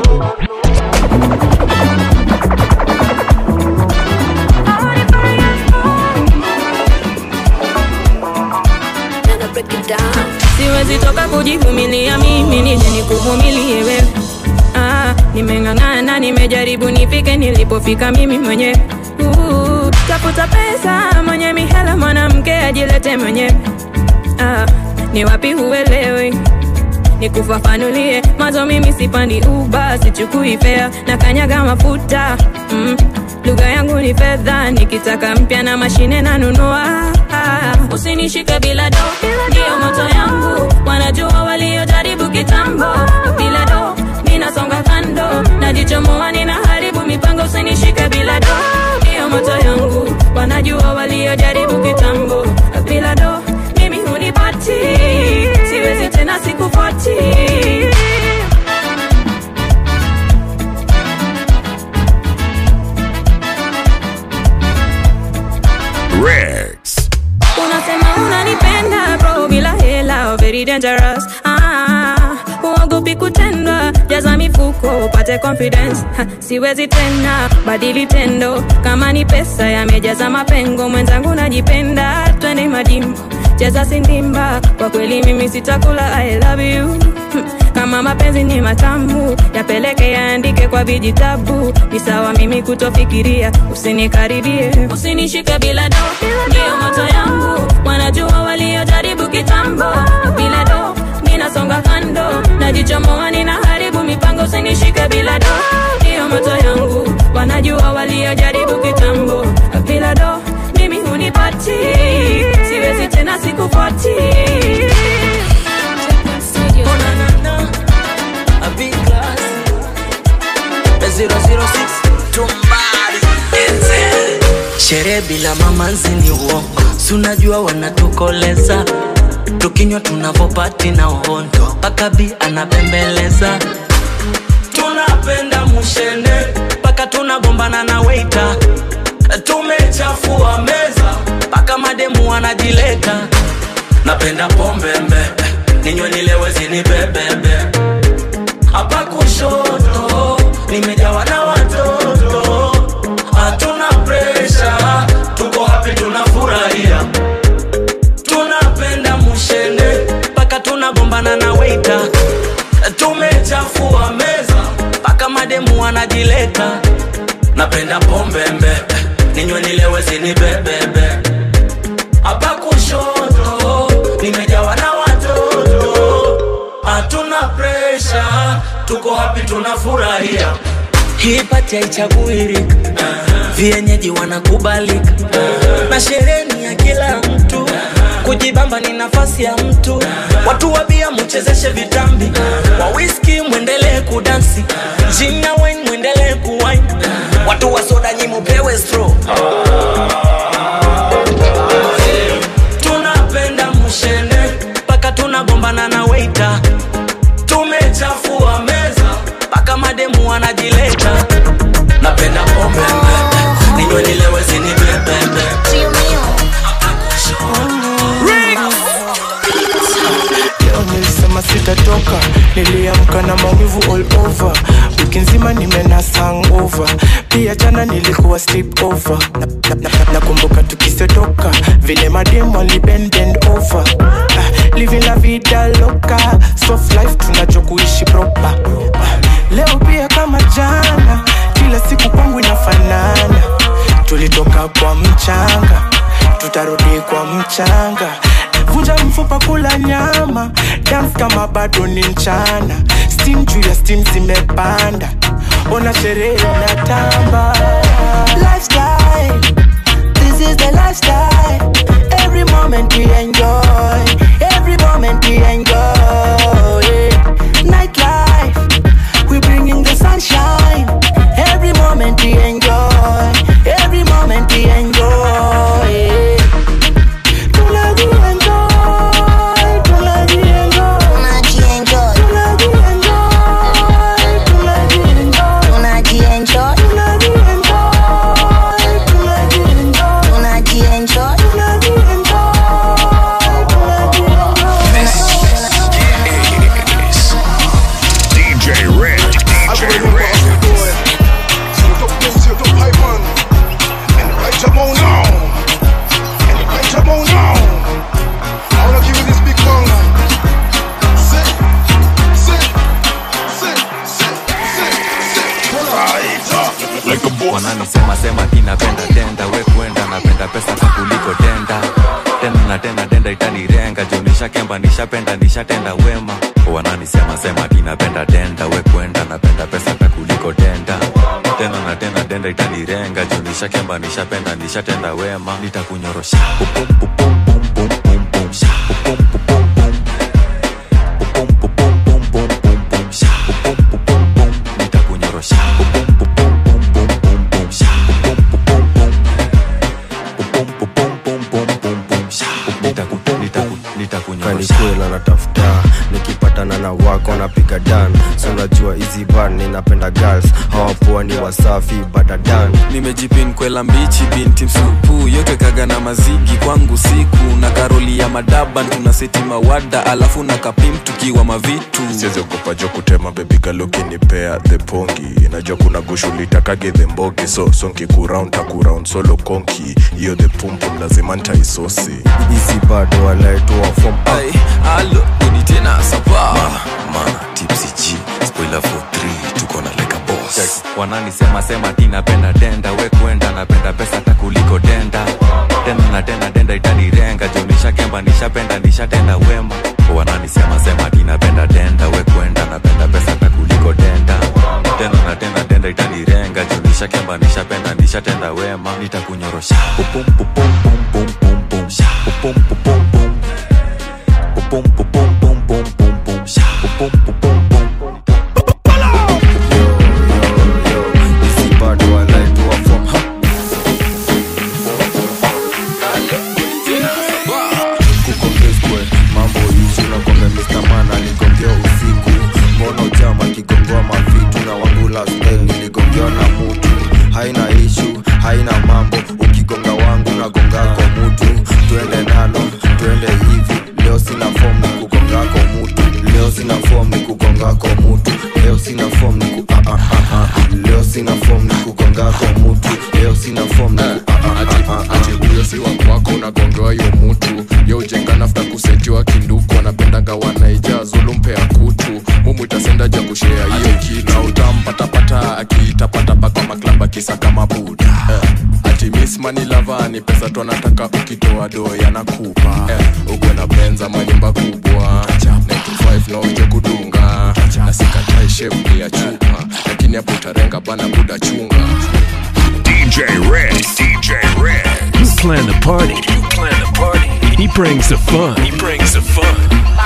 siwezi toka kujivumilia mimi nije nikuvumilie wewe ah, nimeng'ang'ana nimejaribu nifike nilipofika mimi mwenyewe uh, tafuta pesa mwenye mihela mwanamke ajilete mwenyewe ah, ni wapi huelewi nikufafanulie mazo mimi sipandi uba sichukui fea na kanyaga mafuta mm. lugha yangu ni fedha nikitaka mpya na mashine nanunua ah. usinishike bila do ndiyo moto yangu wanajua waliojaribu kitambo bila do ninasonga kando najichomoa ninaharibu mipango usinishike bila do ndiyo moto yangu wanajua waliojaribu kitambo bila do mimi hunipati siwezi tena sikufuati Rex. unasema unanipenda bro bila hela very dangerous ah, uogopi kutendwa jaza mifuko upate confidence ha, siwezi tena badili tendo kama ni pesa yamejaza mapengo mwenzangu najipenda twende majimbo cheza sindimba kwa kweli mimi sitakula i love you Hmm, kama mapenzi ni matamu yapeleke yaandike kwa vijitabu ni sawa mimi kutofikiria usinikaribie usinishike bila do ndiyo moto yangu wanajua waliojaribu kitambo bila do ninasonga kando najichomoa ninaharibu mipango usinishike bila do ndiyo moto yangu wanajua waliojaribu kitambo bila do mimi hunipati siwezi tena sikufuati A big class. A 006 Tumbari Enzel. Sherehe bila mamanzi ni uongo, si unajua wanatukoleza tukinywa tunavopati na uhondo, mpaka bi anabembeleza tunapenda mushende mpaka tunagombana na weita, tumechafua meza mpaka mademu wanajileta. Napenda pombe mbe, ninywe nilewe zinibebebe hapa kushoto nimejawa na watoto, hatuna presha, tuko hapi, tunafurahia, tunapenda mushende mpaka tunagombana na weita, tumechafua meza mpaka mademu wanajileta. Napenda pombe mbe, ninywe nilewe zinibebebe hapa kushoto nimejawa na watoto, hatuna presha, tuko hapi, tunafurahia. Hii pati haichaguirika, vienyeji wanakubalika, na sherehe ni ya kila mtu, kujibamba ni nafasi ya mtu watu wabia muchezeshe vitambi wa whisky mwendelee kudansi jinya wine mwendelee kuwine watu wa soda nyi mupewe straw tunapenda mshende mpaka tunagombana na weita tumechafua meza mpaka mademu wanajileta napenda pombe ninywe nilewe zinibebebe leo nilisema sitatoka niliamka na maumivu all over wiki nzima nimena hangover pia jana nilikuwa sleep over nakumbuka na, na, nakumbuka tukisetoka vile mademu walibend bend over ah, living la vida loka soft life tunachokuishi proper ah, leo pia kama jana kila siku kwangu inafanana tulitoka kwa mchanga tutarudi kwa mchanga vunja mfupa kula nyama dance kama bado ni mchana steam juu ya steam zimepanda ona sherehe na tamba lifestyle this is the lifestyle every moment we enjoy every moment we enjoy nightlife we bringing the sunshine every moment we enjoy every moment we enjoy DJ Red. DJ Red. wananisema sema tinapenda denda we kwenda napenda pesa ka kuliko denda tena na tena denda itanirenga juu nishakemba nishapenda nishatenda wema wananisema sema tinapenda denda we kwenda napenda pesa ka kuliko denda tena na tena denda itanirenga juu nishakemba nishapenda nishatenda wema nitakunyorosha Pupum, pupum, pum, pum, pum, pum, sha. Pupum, pupum, pum. Pupum, pupum, pum, pum, pum, pum, sha. Pupum, pupum, pum. nitakunyorosha Pupum, pupum, pum, pum, pum, pum, sha. Pupum, pupum, pum. Pupum, pupum, pum, pum, pum, pum, sha. Nitaku- nitaku- nitakunyorosha kanikwela natafuta nikipatana na wako napiga dan so unajua hizi bar ninapenda girls hawapoa ni wasafi badadan nimejipin kwela mbichi binti msupu yote kaga na mazigi kwangu siku na karoli ya madaban tuna seti mawada alafu na kapim tukiwa mavitu siziogopa jo kutema bebigalukinimpea the pongi najua kuna gushulitakage the mbogi so sonki kuround takuround solo konki hiyo the pumpum lazima ntaisosi hizi bado walaetoa fom Ay, alo uni tena sapa mana tipsy g spoiler for 3 tuko na leka boss wananisema sema tinapenda denda we kwenda napenda pesa hata kuliko denda tena na tena denda itanirenga juu nishakemba nishapenda nishatenda wema wananisema sema tinapenda denda we kwenda napenda pesa hata kuliko denda tena na tena denda itanirenga juu nishakemba nishapenda nishatenda wema nitakunyorosha Pupum, pupum, pum, pum, pum, pum, sha. Pupum, pupum, pum. Pupum, pupum, pum, pum, pum, pum, sha. Pupum, pupum, pum. hizi bado walaetoa fom kukombeskwe mambo yusu nakwambia Mr. Man aligongea usiku mbono jama akigongoa mavitu na wangu last time niligongewa na mutu haina ishu haina mambo ukigonga wangu nagonga kwa mutu twende nalo twende hivi leo sina form ni kugonga kwa mutu leo sina form ni kugonga kwa mutu leo sina form ni ku ah, ah, ah, ah. leo sina form ni kugonga kwa mutu leo sina form ni ku ah, ah, ah, ah, ah. huyo si wakwako unagongewa hiyo mutu yo ujenga nafta kusetiwa kinduku anapendaga wanaija zulumpea kutu mumu itasenda ja kushea hiyo kitu na utampatapata akiitapatapa kwa maklaba akisaka mabuda eh. ati miss money lava ni pesa tu anataka ukitoa doo yanakupa eh. ukwe na benza manyumba kubwa 95 na uje kudunga na sikatai shepu ya chupa lakini hapo utarenga bana buda chunga DJ Red. DJ Red. You plan the party. You plan the party. He brings the fun. He brings the fun.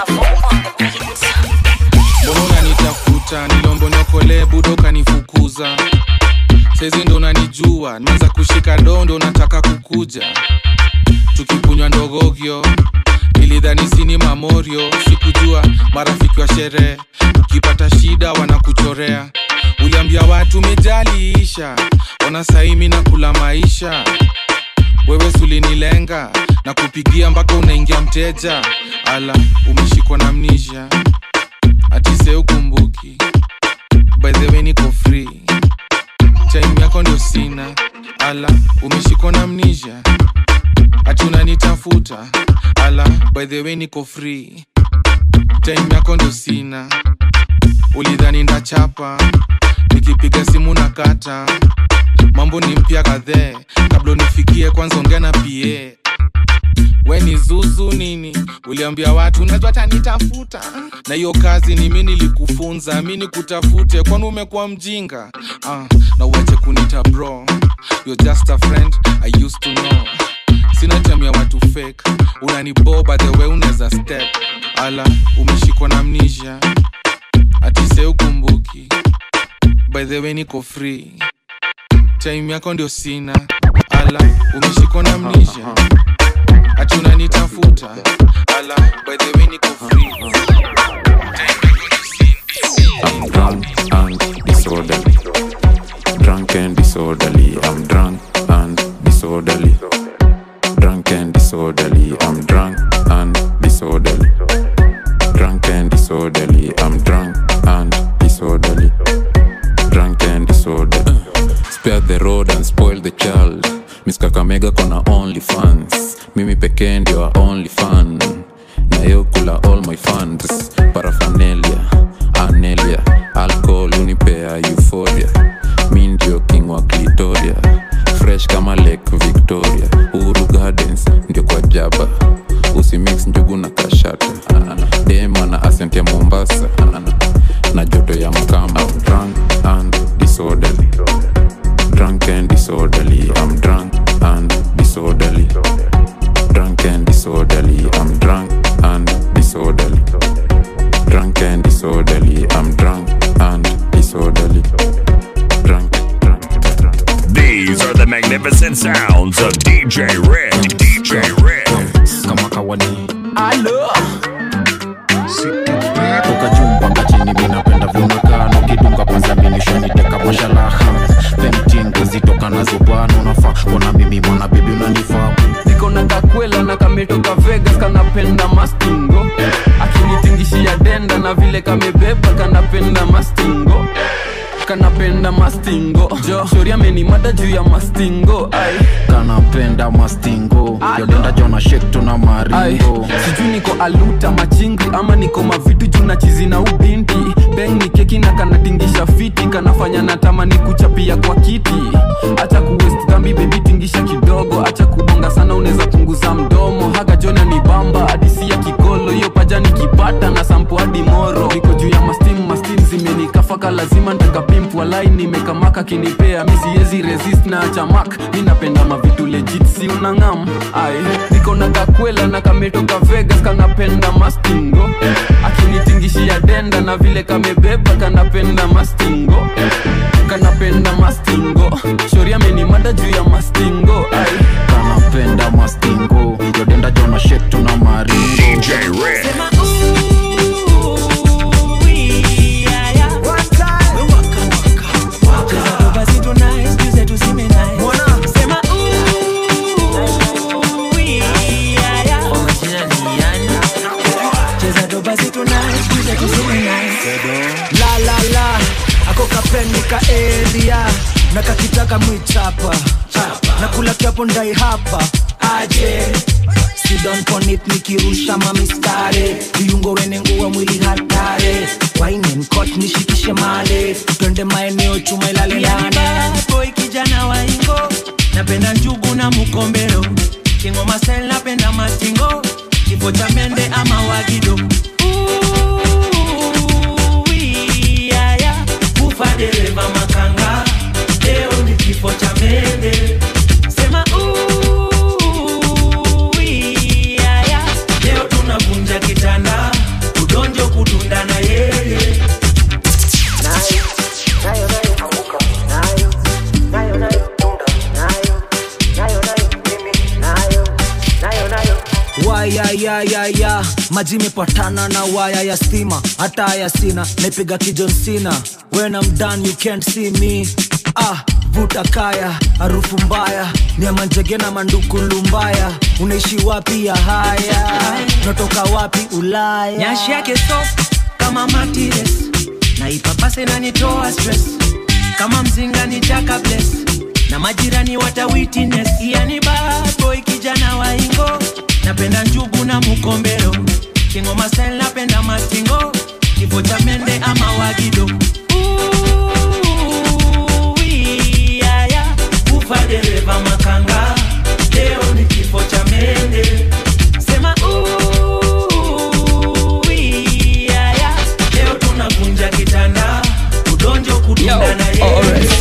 mbona unanitafuta nilombonyokole budo kanifukuza saizi ndo unanijua nimeanza kushika dondo nataka kukuja tukikunywa ndogogyo nilidhani sini mamorio sikujua marafiki wa sherehe ukipata shida wanakuchorea uliambia watu mejaliisha ona saimi na kula maisha wewe sulinilenga na kupigia mpaka unaingia mteja ala umeshikwa na mnisha atise ukumbuki by the way niko free time yako ndio sina ala umeshikwa na mnisha ati unanitafuta ala by the way niko free time yako ndio sina ulidhani ndachapa nikipiga simu na kata mambo ni mpya kadhee kabla unifikie kwanza ongea na pa we ni zuzu nini uliambia watu najua tanitafuta na hiyo kazi ni mi nilikufunza mi nikutafute kwani umekuwa mjinga ah, na uache kunita bro You're just a friend I used to know sina time ya watu fake unaniboba the way unaweza step ala umeshikwa na mnisha atise ukumbuki by the way niko free time yako ndio sina ala umeshikwa na mnisha ati unanitafuta ala by the way niko free I'm drunk and disorderly. Drunk and disorderly. I'm drunk and disorderly. Drunk and disorderly. I'm drunk and disorderly. Drunk and disorderly. I'm drunk and disorderly. Drunk and disorderly. Spare the road and spoil the child. Miss Kakamega kona only fans. Mimi pekee ndio only fan. Na yo kula all my funds. Paraphernalia, anelia, alcohol unipea euphoria. Mi ndio king wa Clitoria. Fresh kama Lake Victoria. Uhuru Gardens ndio kwa jaba. Usimix njugu na kashata. Dema na asent ya Mombasa. Na joto ya mkamba. I'm drunk and disorderly. Drunk and disorderly. I'm drunk and disorderly. Drunk and disorderly. I'm drunk and disorderly. Drunk and disorderly. I'm drunk and disorderly. Drunk. These are the magnificent sounds of DJ Red. DJ Red. kama kawani alo toka juu mpaka chini minapenda vyonekano kidunga kwanza minishaniteka mashalaha pemtingo zitoka nazo bwana unafaa kona mimi mwana bibi unanifaa niko na kakwela na kametoka vegas kanapenda mastingo akinitingishia denda na vile kamebeba kanapenda mastingo kanapenda mastingo jo shori amenimada juu ya mastingo ai kanapenda mastingo yodenda jona shek tuna Ai, maringo sijui niko aluta machingi ama niko mavitu juu na chizi na ubinti beng ni keki na kanatingisha fiti kanafanya natamani kuchapia kwa kiti acha kuwest dhambi bebi tingisha kidogo acha kubonga sana unaweza punguza mdomo haga jona ni bamba hadisi ya kikolo hiyo paja nikipata na sampo hadi moro niko juu ya mastim mastim zimenikafaka lazima ntakapimp walai nimekamaka kinipea mi siezi resist na chamak mi napenda mavitu legit si unangam ai niko na kakwela na kametoka vegas kanapenda mastingo akinitingishia denda na vile kamebeba kanapenda mastingo kanapenda mastingo shori amenimada juu ya mastingo ai kanapenda mastingo yodenda jona shek tuna maringo DJ Red. la la la ako kapendi ka area na kakitaka mwichapa na kula kiapo ndai hapa aje sidon ponit nikirusha mamistare viungo wene nguwa mwili hatare wainenkot nishikishe male twende maeneo chuma ilale nane boy kijana wa ingo napenda njugu na mukombero kingo masel napenda mastingo kifo cha mende ama wagido Uiaya, kufa dereva makanga leo ni kifo cha mende sema uiaya, maji imepatana na waya ya stima hata haya sina naipiga kijonsina when I'm done you can't see me ah vuta kaya harufu mbaya ni ya manjege na manduku lumbaya unaishi wapi ya haya natoka wapi ulaya nyashi yake soft kama matires na ipapase nanitoa stress kama mzinga ni jaka bless na majirani wata witness yani bad boy kijana wa ingo napenda njugu na mukombero kingoma style napenda mastingo kifo cha mende ama wagido Ooh, yeah, yeah. ufa dereva makanga leo ni kifo cha mende sema ooh, yeah, yeah. leo tunavunja kitanda udonjo kudunda na yeye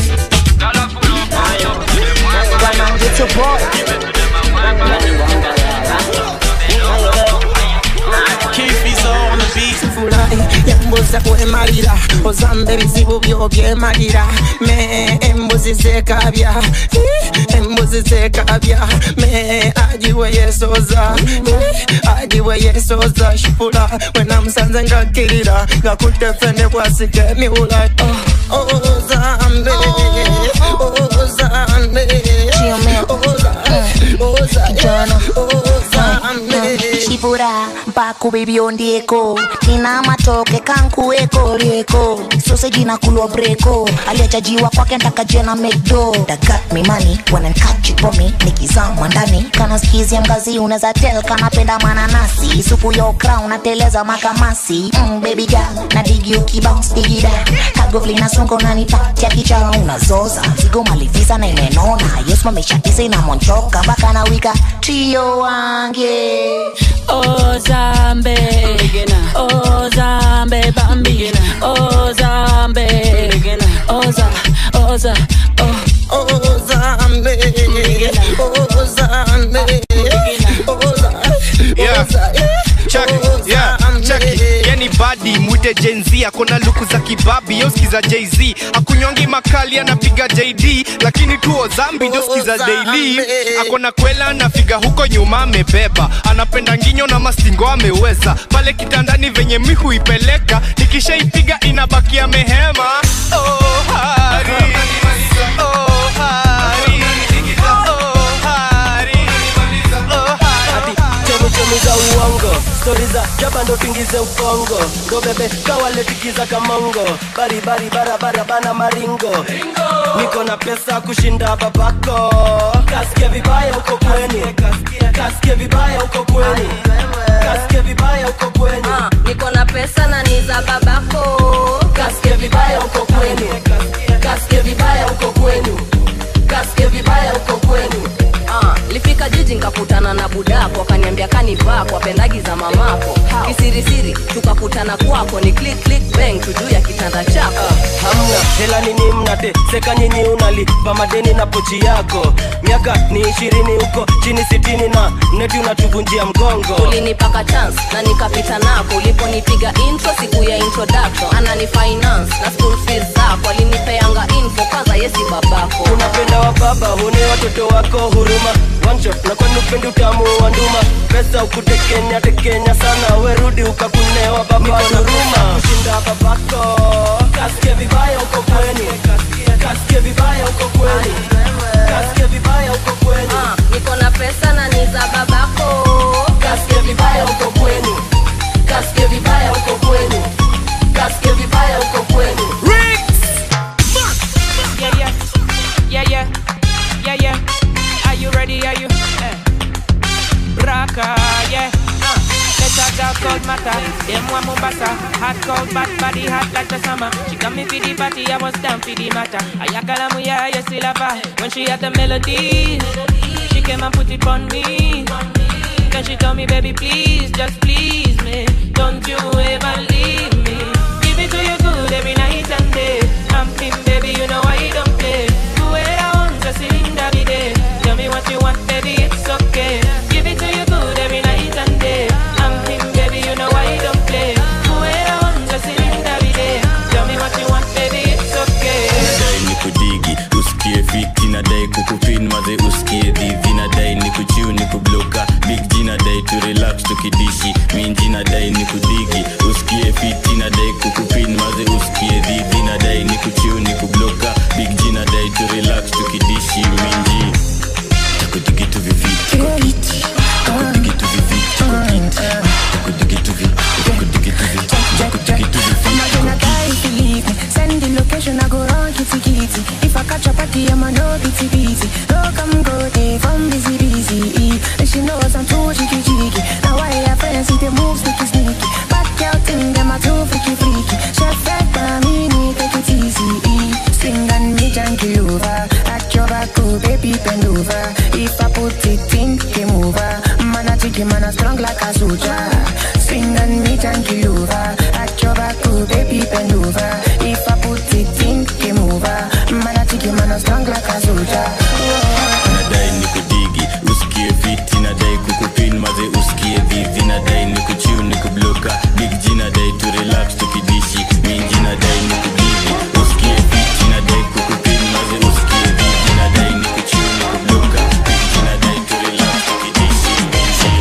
yambuza kwemalira ozamba ebizibu byo byemalira me embuzi zekabya Eh, embuzi zekabya me ajiwe yesoza Eh, ajiwe yesoza shipula wenamusanze ngakirira ngakutefene kwasika emiwula Oh, oh, zambe oh, zambe Oh, za- oh, zambe shipura mpaku bibiondieko tina matoke kankueko rieko soseji na kulwa breko aliachajiwa kwake ntakajena mcdo dagat mimani wanankachipomi nikizama ndani kana skizia mgazi unaweza tel kanapenda mananasi supu yo crown nateleza makamasi mm, baby girl na digi ukibounce digida kagovli na songo nanipatia kicha unazoza zigo malivisa na imenona yosmameshatisa inamonchoka mpaka na wika trio wange Ozambe, Ozambe, Bambi, Ozambe, Oza, Oza, oh. Ozambe, Ozambe, Yeah. Check it, yeah, check it. yani badi mwite jenz akona luku za kibabi yoskiza jz akunyongi makali anapiga jd lakini tuo zambi joskiza daily akona kwela anafiga huko nyuma amebeba anapenda nginyo na mastingo ameweza pale kitandani venye mi huipeleka nikishaipiga inabakia mehema oh, hari. Oh, hari. Oh, hari. Oh, hari. chemichemi za uongo stori za jaba ndo tingize upongo ndo bebe kawaletikiza kamongo baribari barabara bana maringo niko na pesa kushinda babako kasikie vibaya uko kweni kasikie vibaya uko kweni kasikie vibaya uko kweni niko na pesa na ni za babako kasikie vibaya uko kweni kasikie vibaya uko kwenu kasikie vibaya uko kwenu Ah, lifika jiji nkakutana na budako akaniambia kanivaa kwa pendagi za mamako kisirisiri tukakutana kwako ni click click bang tujuu ya kitanda chako hamna hela nini mnate seka nyinyi unalipa madeni na pochi yako miaka ni ishirini huko chini sitini na neti unatuvunjia mgongo ulinipaka chance na nikapita nako uliponipiga intro siku ya introduction anani finance na school fees zako alinipeanga info kwanza yesi babako unapenda wa baba hune watoto wako huruma One shot na kwani upendi utamu wa nduma pesa ukutekenya tekenya sana werudi ukakunewa baba huruma kushinda babako kasikie vibaya uko kweni kasikie vibaya uko kweni kasikie vibaya uko kweni niko na pesa na ni za babako kasikie vibaya uko kweni kasikie vibaya uko kweni kasikie vibaya uko kweni Yeah, yeah, yeah, yeah, yeah, yeah. Are you ready? Are you? Eh. Raka, yeah. Uh. Let's talk about cold matter. Them one Mombasa, hot cold bad body hot like the summer. She got me for the party, I was down for the matter. Ayakala muya, you still have her. When she had the melody, she came and put it on me. Then she told me, baby, please, just please me. Don't you ever leave me. Give it to you good every night and day. I'm him, baby, you know I don't play. Do it I want, just in every day. Tell me what you want, baby, it's okay. Give it to you good every night and day. I'm him, baby, you know I don't play. Do it I want, just in every day. Tell me what you want, baby, it's okay. nadai ni kudigi usikie fiti nadai kukupin maze usikie dhivi nadai ni kuchiu ni kubloka big g nadai tu relax tukidishi minji nadai nadai ni kudigi usikie fiti nadai kukupin maze usikie dhidhi nadai ni kuchiu ni kubloka big g nadai tu relax tukidishi minji takudigitu viviti takudigitu viviti takudigitu viviti takudigitu viviti takudigitu viviti Send the location, I go run kitty kitty. If I catch a party, I'ma no bitty bitty. No come go day from busy busy. And she knows I'm too cheeky cheeky. Now I have friends, see the moves sneaky sneaky. Back out in them, I too freaky freaky. Chef that by me, need take it easy. Swing and me junkie over. At your back, oh baby bend over. If I put it in, game over. Man a chicken, man a strong like a soldier. Swing and me junkie over. At your back, oh baby bend over. If I put it in, game over. Man a chicken, man a strong like a soldier. nadai ni kudigi usikie fiti nadai kukupin maze usikie dhidhi nadai ni kuchiu ni kubloka big g nadai tu relax tukidishi minji nadai ni kudigi usikie fiti nadai kukupin maze usikie dhidhi nadai ni kuchiu ni kubloka big g nadai tu relax tukidishi minji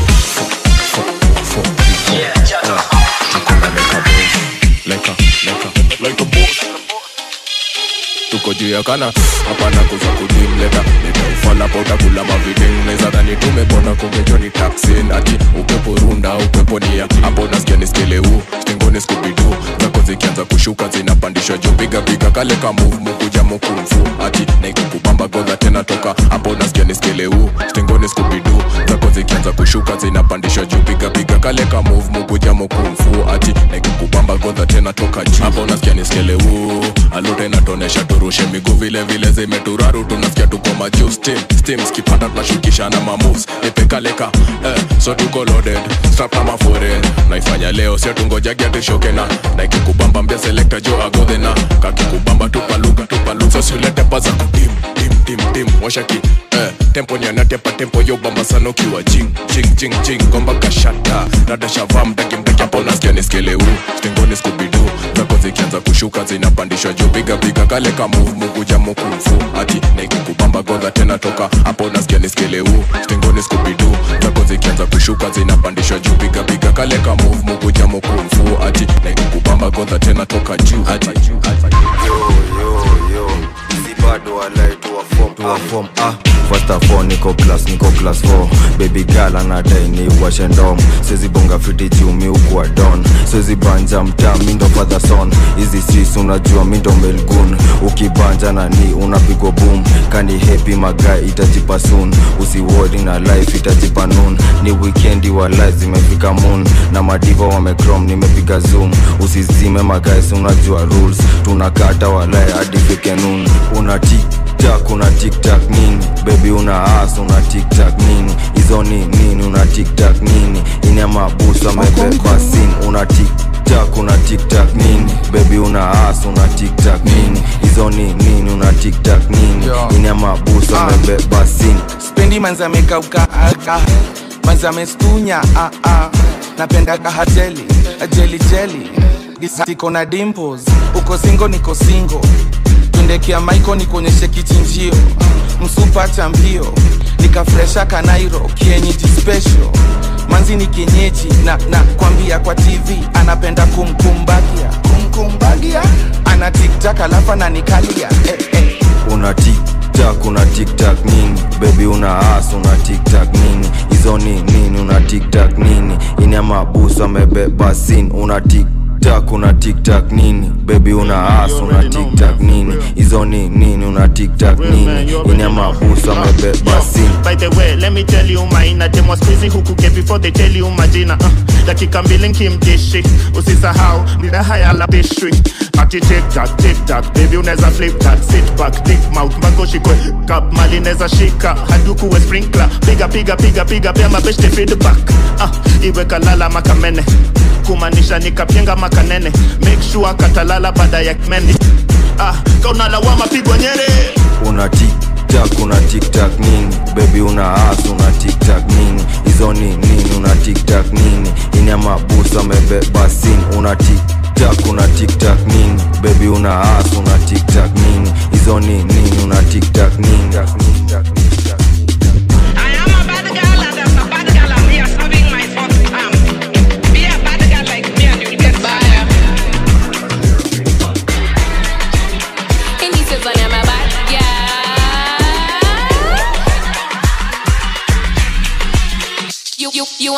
like a, like a, like a boss. tuko juu ya kana hapana kuza kudimleta nitaufala pota kula maviding neza dhani tumepona kungejoni taksin ati upepo runda upepo nia hapo nasikia niskeleu stengoni skubidu zako zikianza kushuka zinapandishwa juu piga piga kale ka move mukuja mukumfu ati naikukubamba godha tena toka hapo nasikia niskeleu stengoni skubidu zako zikianza kushuka zinapandishwa juu piga piga kale ka move mukuja mukumfu ati naikukubamba godha tena toka juu hapo nasikia niskeleu alute inatonesha turushe miguu vile vile zimeturaru tunasikia tuko majuu steam steam skipanda tunashukishana mamoves nipekaleka eh, so tuko loaded strap kama foreign naifanya leo sio tungojagi atushoke na naikikubamba mbia selekta jo agodhena kakikubamba tupaluka tupaluka so siulete paza kutim tim tim tim washaki eh, tempo nianatepa tempo yo bamba sana ukiwa jing jing jing jing gomba kashata rada shava mdaki mdaki hapo nasikia niskeleu stengoni skubidu zako zikianza kushuka zinapandishwa juu piga piga kale ka move mukuja mukufu ati naikukubamba godha tena toka hapo nasikia niskeleu stengoni skubidu zako zikianza kushuka zinapandishwa juu piga piga kale ka move mukuja mukufu ati naikukubamba godha tena toka juu ati bado walai tuwa form, tuwa form ah. First of all niko class niko class 4 baby girl anadai ni washe ndom siwezi bonga fiti juu mi ukuwa don siwezi banja mtaa mi ndo father son hizi sis unajua mi ndo melgun ukibanja na ni unapigwa boom kani happy magai itajipa soon usiwori na life itajipa noon ni weekendi wa life zimefika moon na madiva wamecrom nimepiga zoom usizime magais unajua rules tunakata walai hadi fike noon una tiktak una tiktak nini bebi una as una tiktak nini hizo ni nini una tiktak nini ine mabusu amebeba sin una tiktak una tiktak nini bebi una as una tiktak nini hizo ni nini una tiktak nini ine mabusu amebeba sin spendi manzi amekauka aka manzi amestunya ah, ah. napenda kahajeli jeli jeli iko na dimples uko singo niko singo tundekia maiko nikuonyeshe kichinjio msupa cha mbio nikafresha kanairo kienyeji special manzi ni kienyeji na, na kwambia kwa tv anapenda kumkumbagia kumkumbagia ana tiktak alafu ananikalia eh, eh. una tiktak una tiktak nini bebi una as una tiktak nini hizo ni nini una tiktak nini ine mabusu amebeba sin una tiktak una tiktak nini bebi una as una tiktak nini hizo ni nini una tiktak nini ine mabusu amebeba sin By the way, let me tell you mine Dem was busy huku get before they tell you majina uh, dakika mbili nkimdishi usisahau nina haya la pastry ati tiktak tiktak baby unaweza flip that sit back dick mouth mpaka ushikwe kap mali neza shika hadukuwe sprinkler piga piga piga piga pia mabeshte feedback uh, iwe kalala makamene kumaanisha nikapyenga makanene make sure katalala baada ya meni ah, kaunalawama pigwa nyere una tiktak una tiktak nini bebi una as una tiktak nini hizo ni nini una tiktak nini ine mabusu amebeba sin una tiktak una tiktak nini bebi una as una tiktak nini hizo ni nini una tiktak nini I am a bad girl and I'm a bad girl and we are serving my first arm. Be a bad girl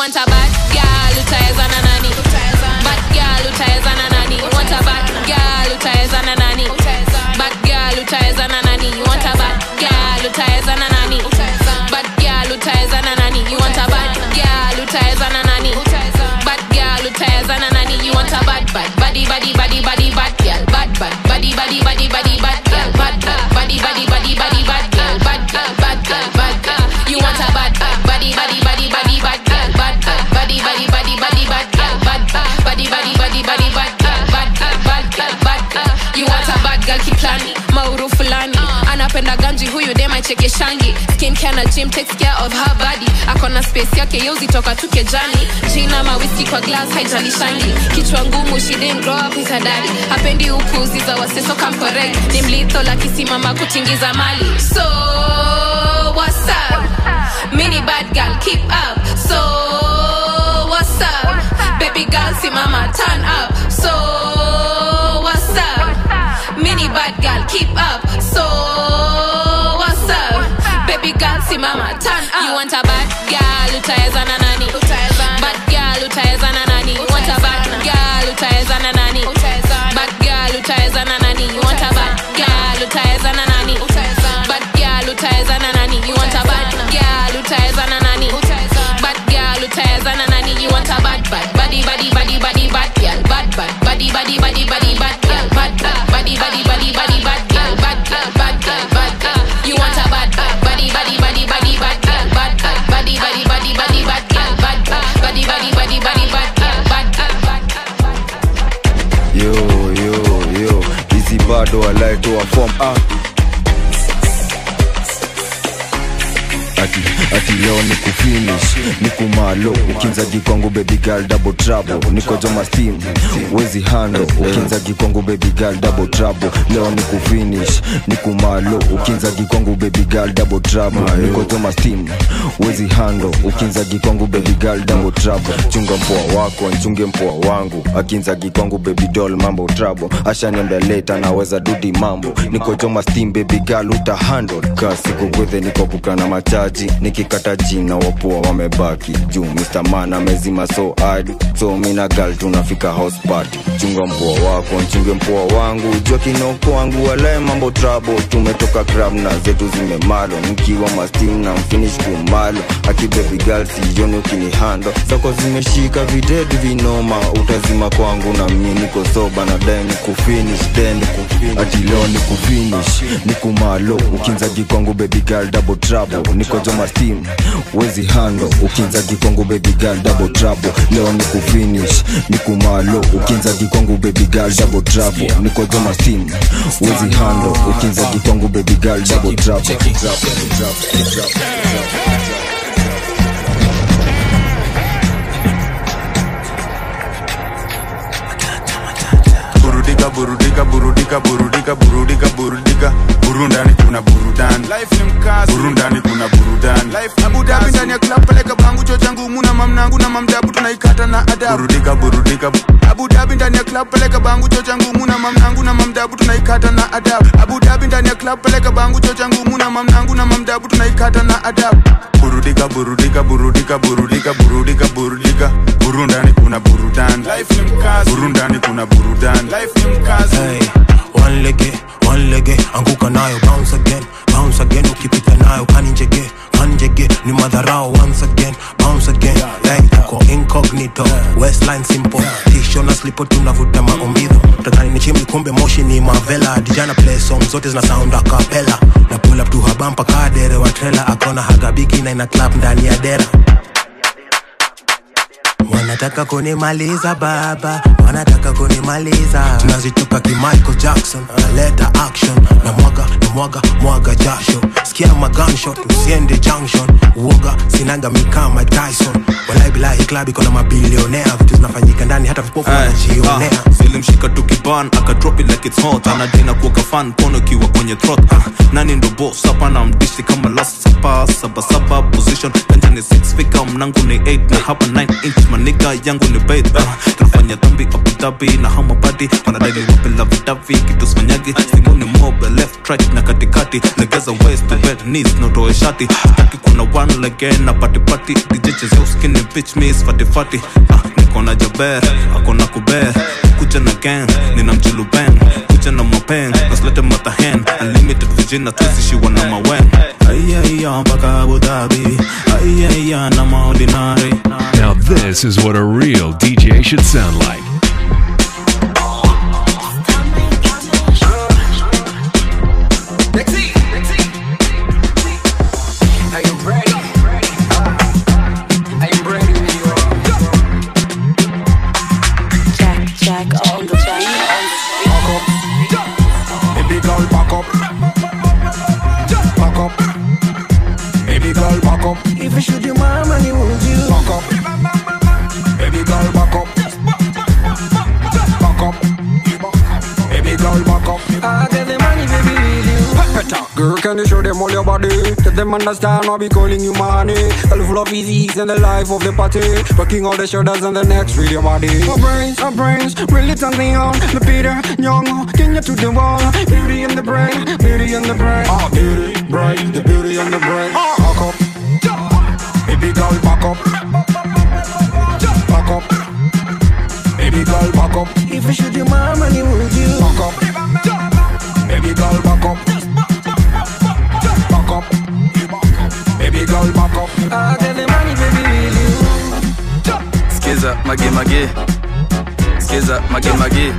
want a bad girl utaweza na nani bad girl utaweza na nani you want a bad girl utaweza na nani bad girl utaweza na nani you want a bad girl utaweza na nani bad girl utaweza na nani you want a bad girl utaweza na nani bad girl utaweza na nani you want a bad bad body body body body bad girl bad bad body body body body bad girl bad bad body body body body bad girl bad girl bad girl bad girl you want a bad bad body body body body bad girl bad bad body body body body bad girl bad bad body body body body bad girl bad girl bad girl bad girl you want a bad girl kiplani mauru fulani anapenda ganji huyu dem aicheke shangi skin care na gym takes care of her body akona space yake yeuzitoka tu kejani jina mawiski kwa glass haijalishangi kichwa ngumu she didn't grow up with her daddy hapendi upuzi za waseso kamkorek ni mlitho lakisimama kutingiza mali so what's up mini bad girl keep up so what's up baby girl simama turn up so what's up mini bad girl keep up so what's up baby girl simama turn up you want a bad girl utaweza na nani bad girl utaweza na nani you want a bad girl utaweza na nani bad girl utaweza na nani you want a bad girl utaweza na nani bad girl utaweza na nani you want a bad girl utaweza na nani bad girl utaweza na nani you want a bad bad body body body body bad girl bad bad body body body body bad girl bad bad body body body body bad girl bad girl bad girl bad girl you want a bad bad body body body body bad girl bad bad body body body body bad girl bad bad body body body body bad girl bad girl bad yo yo yo hizi bado alaitoa form ah. ati, ati leo ni kufinish ni kumalo ukinzagi kwangu baby girl double trouble niko joma steam wezi hando ukinzagi kwangu baby girl double trouble leo ni kufinish ni kumalo ukinzagi kwangu baby girl double trouble niko joma steam wezi hando ukinzagi kwangu baby girl double trouble chunga mpoa wako nchunge mpoa wangu akinzagi kwangu baby doll mambo trouble ashaniambia leta naweza dudi mambo niko joma steam baby girl uta handle kasi kugwethe niko kukana machaji nikikata jina wapua wamebaki juu Mr. Man amezima so hard so mina gal tunafika house party chunga mpoa wako nchunge mpoa wangu jua kinoko wangu walae mambo trouble tumetoka club na zetu zimemalo nikiwa mastim na mfinish kumalo aki baby girl sijoni ukinihando zako zimeshika videdi vinoma utazima kwangu na mie niko soba na dae ni kufinish then ati leo ni kufinish ni kumalo ukinzagi kwangu baby girl double trouble niko joma steam wezi hando ukinzagi kwangu baby girl double trouble leo ni kufinish ni kumalo ukinzagi kwangu baby girl double trouble niko joma steam wezi hando ukinzagi kwangu baby girl double trouble burudika burudika burudika burudika burudika burudika burundani kuna burudani life ni mkazi burundani kuna burudani life Abu Dhabi ndani ya club peleka bangu cho changu muna mamnangu na mamdabu tunaikata na adabu burudika burudika Abu Dhabi ndani ya club peleka bangu cho changu muna mamnangu na mamdabu tunaikata na adabu Abu Dhabi ndani ya club peleka bangu cho changu muna mamnangu na mamdabu tunaikata na adabu burudika burudika burudika burudika burudika burudika burundani kuna burudani life ni mkazi burundani kuna burudani life ni mkazi hey, one lege one lege anguka nayo bounce again bounce again ukipita nayo kaninjege kanjege ni madharao once again bounce again hey, uko incognito westline simple tisho na slipo tunavuta maombidho takani ni chimli kumbe moshi ni mavela dijana play song zote zina sound a cappella na pull up tu habampa kadere wa trailer akona hagabiki na ina clap ndani ya dera wanataka kunimaliza baba wanataka kunimaliza tunazitoka ki Michael Jackson naleta action na mwaga na mwaga mwaga jasho sikia ma gunshot usiende junction uoga sinaga mikama Tyson walai bilahi club iko na mabilionea vitu zinafanyika ndani hata vipofu wanajionea zilimshika tukiban akadrop it like it's hot anadina kuoka fan pono ikiwa kwenye throat ah, nani ndo boss hapa na mdishi kama last sapa saba saba position kanjani 6 fika mnangu ni 8 na hapa 9 inch maniga yangu ni bait ah, tunafanya dhambi Abu Dhabi na hama bado katikati wanadai niwape lavidavi kitu smanyagi simoni mobe left right na katikati legeza waist to bed knees notoe shati sitaki kuna one lege na patipati dijechezea uskini bitch miss fatifati ah, niko na jaber akona kuber kuja na gang nina mjuluben kuja na mapeng naslete matahen unlimited vijina tuisishiwa na mawen aiaiya mpaka abu dhabi aiaiya na maordinary Now, this is what a real DJ should sound like. Are you ready? Are you ready when you are? Jack, Jack on the track. Back up. Baby girl, back up. Back up. Baby girl, back up. If you shoot your mama, you would you? Back up. Baby girl, back up. Back up. Baby girl, back up. I get the money, baby, with you. Girl, can you show them all your body? Let them understand I'll be calling you money. All full of easies and the life of the party. Working all the shoulders and the necks with your body. Our brains, our brains, really turn me on. The Peter, young, can you to the wall? Beauty in the brain, beauty in the brain. Ah, beauty, brain, the beauty in the brain. Back up. Baby girl, back up. Back up. Baby girl, back up. If you shoot your mama, you would you? Back up. Baby girl, back up. Back up. Baby girl, back up. I get the money, baby, with you. skiza mage mage skiza mage mage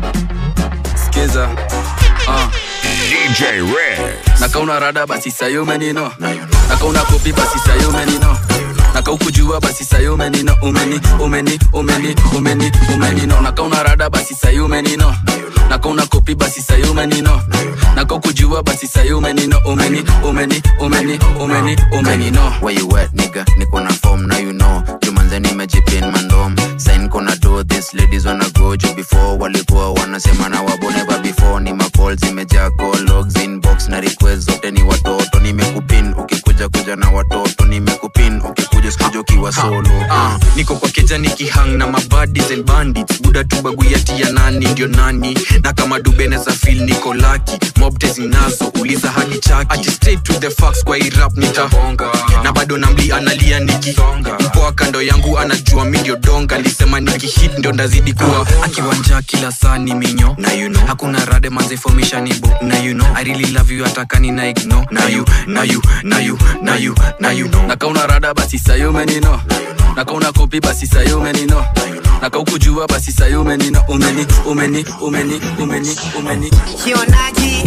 skiza uh. DJ Red. nakauna rada basi sayo menino nakauna kopi basi sayo menino nakaukujua basi sayo menino umeni umeni umeni umeni umenino nakauna rada basi sayo menino nakauna kopi basi sayo menino nakaukujua basi sayo menino umeni umeni umeni umeni umenino Where you at, nigga? Niko na form, now you know. Jumanze nimejipin mandom. Sign kona do this, ladies wanna go juu before walikuwa wanasema na wabo never before. Ni macall zimejaa call logs inbox na request zote ni watoto. Nimekupin ukikuja kuja na watoto. Nimekupin ukikuja sikuja ukiwa solo. Ah, niko kwa keja nikihang na mabadis and bandits buda tu baguyati ya nani ndio nani na kama dubene za fil niko laki mobte zinazo uliza hadi chaki Ati straight to the facts kwa irap nitahonga na bado namli analia nikisonga mpoa kando yangu anajua mi ndio donga lisema nikihit ndio ndazidi kuwa akiwanja kila saa ni minyo na you know hakuna rade manzifomisha ni bo na you know i really love you atakani na igno na you na you na you na you na you know nakauna rada basi sayo menino nakauna kopi basi sayo menino nakaukujua basi sayo menino umeni umeni umeni umeni umeni Kionaji.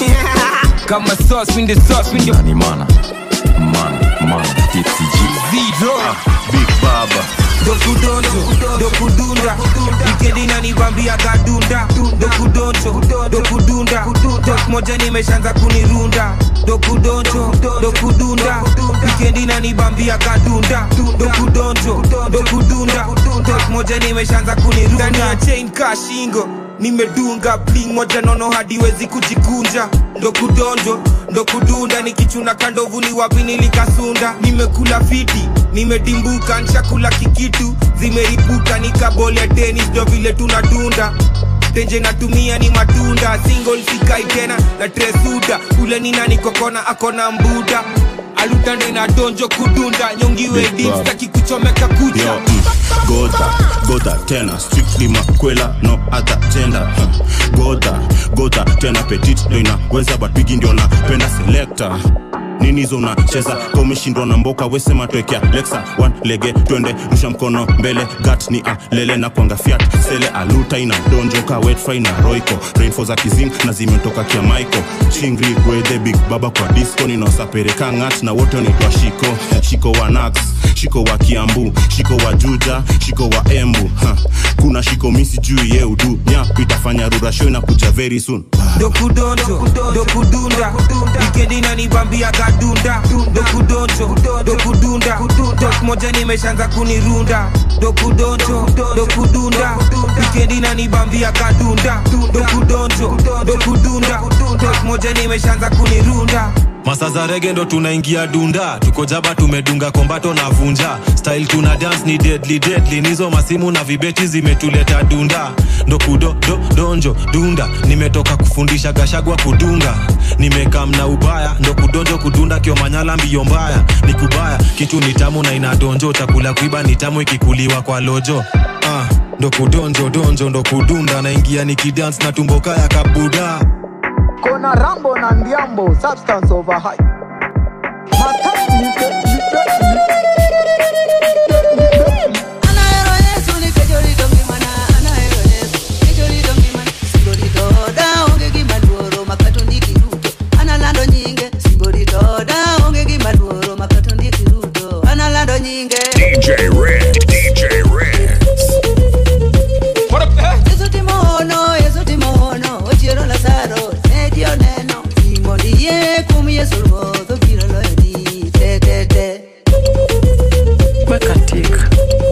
Kama sauce, win the sauce, win the Nani mana? Man, man, tipsy G. zero. Big Baba. dokudonjo dokudunda wikendi nanibambia gadunda dokudonjo dokudunda dok moja nimeshaanza kunirunda dokudonjo dokudunda wikendi nanibambia gadunda dokudonjo dokudunda dok moja nimeshaanza kunirunda ndani ya chain ka shingo nimedunga bling moja nono hadiwezi kujikunja ndo kudonjo ndo kudunda nikichuna kandovu ni wapi nilikasunda nimekula fiti nimedimbuka nshakula kikitu zimeripuka nikabole tenis ndo vile tunadunda tenje natumia ni matunda single sikai tena na tresuda ule ni nani kokona akona mbuda alutande na donjo kudunda nyongiwe Big dim Bob. staki kuchomeka kucha Yo, mm, Gota, Gota tena strictly makwela no other gender huh. Gota, Gota tena petit ndo inaweza but bigi ndio napenda selector nini hizo unacheza ka umeshindwa na mboka wesema twekea lexa one lege twende rusha mkono mbele gat ni alele na kwanga fiat sele aluta ina donjoka wetfry na roiko rainfo za kizing na zimetoka kia mico chingri gwedhe big baba kwa disco ninaosapereka ngat na wote wanaitwa shiko shiko wa nax shiko wa kiambu shiko wa juja shiko wa embu ha. kuna shiko misi juu ye udu nyap itafanya rurasho inakuja very soon dokudonjo dokudunda wikendi nanibambia gadunda dokudonjo dokudunda dok moja nimeshaanza kunirunda dokudonjo dokudunda wikendi nanibambia gadunda dokudonjo dokudunda dok moja nimeshaanza kunirunda masa za rege ndo tunaingia dunda tuko jaba tumedunga kombato na vunja style tuna dance ni deadly deadly nizo masimu na vibeti zimetuleta dunda ndo kudo do, donjo dunda nimetoka kufundisha gashagwa kudunga nimekam na ubaya ndo kudonjo kudunda kiomanyala mbio mbaya ni kubaya kitu ni tamu na inadonjo chakula kuiba ni tamu ikikuliwa kwa lojo ah, ndo kudonjo donjo ndo kudunda naingia nikidance na tumboka ya kabuda kona rambo na ndiambo substance over high Matatu nipe, nipe, analando nyinge simbori doda onge gima luoro makato ndiki ruto analando nyinge DJ Red, DJ Red. yesu timono yesu timono ochiero lazaro nedio neno imondie kum yesu ruodho biro loyoni tetete wekatik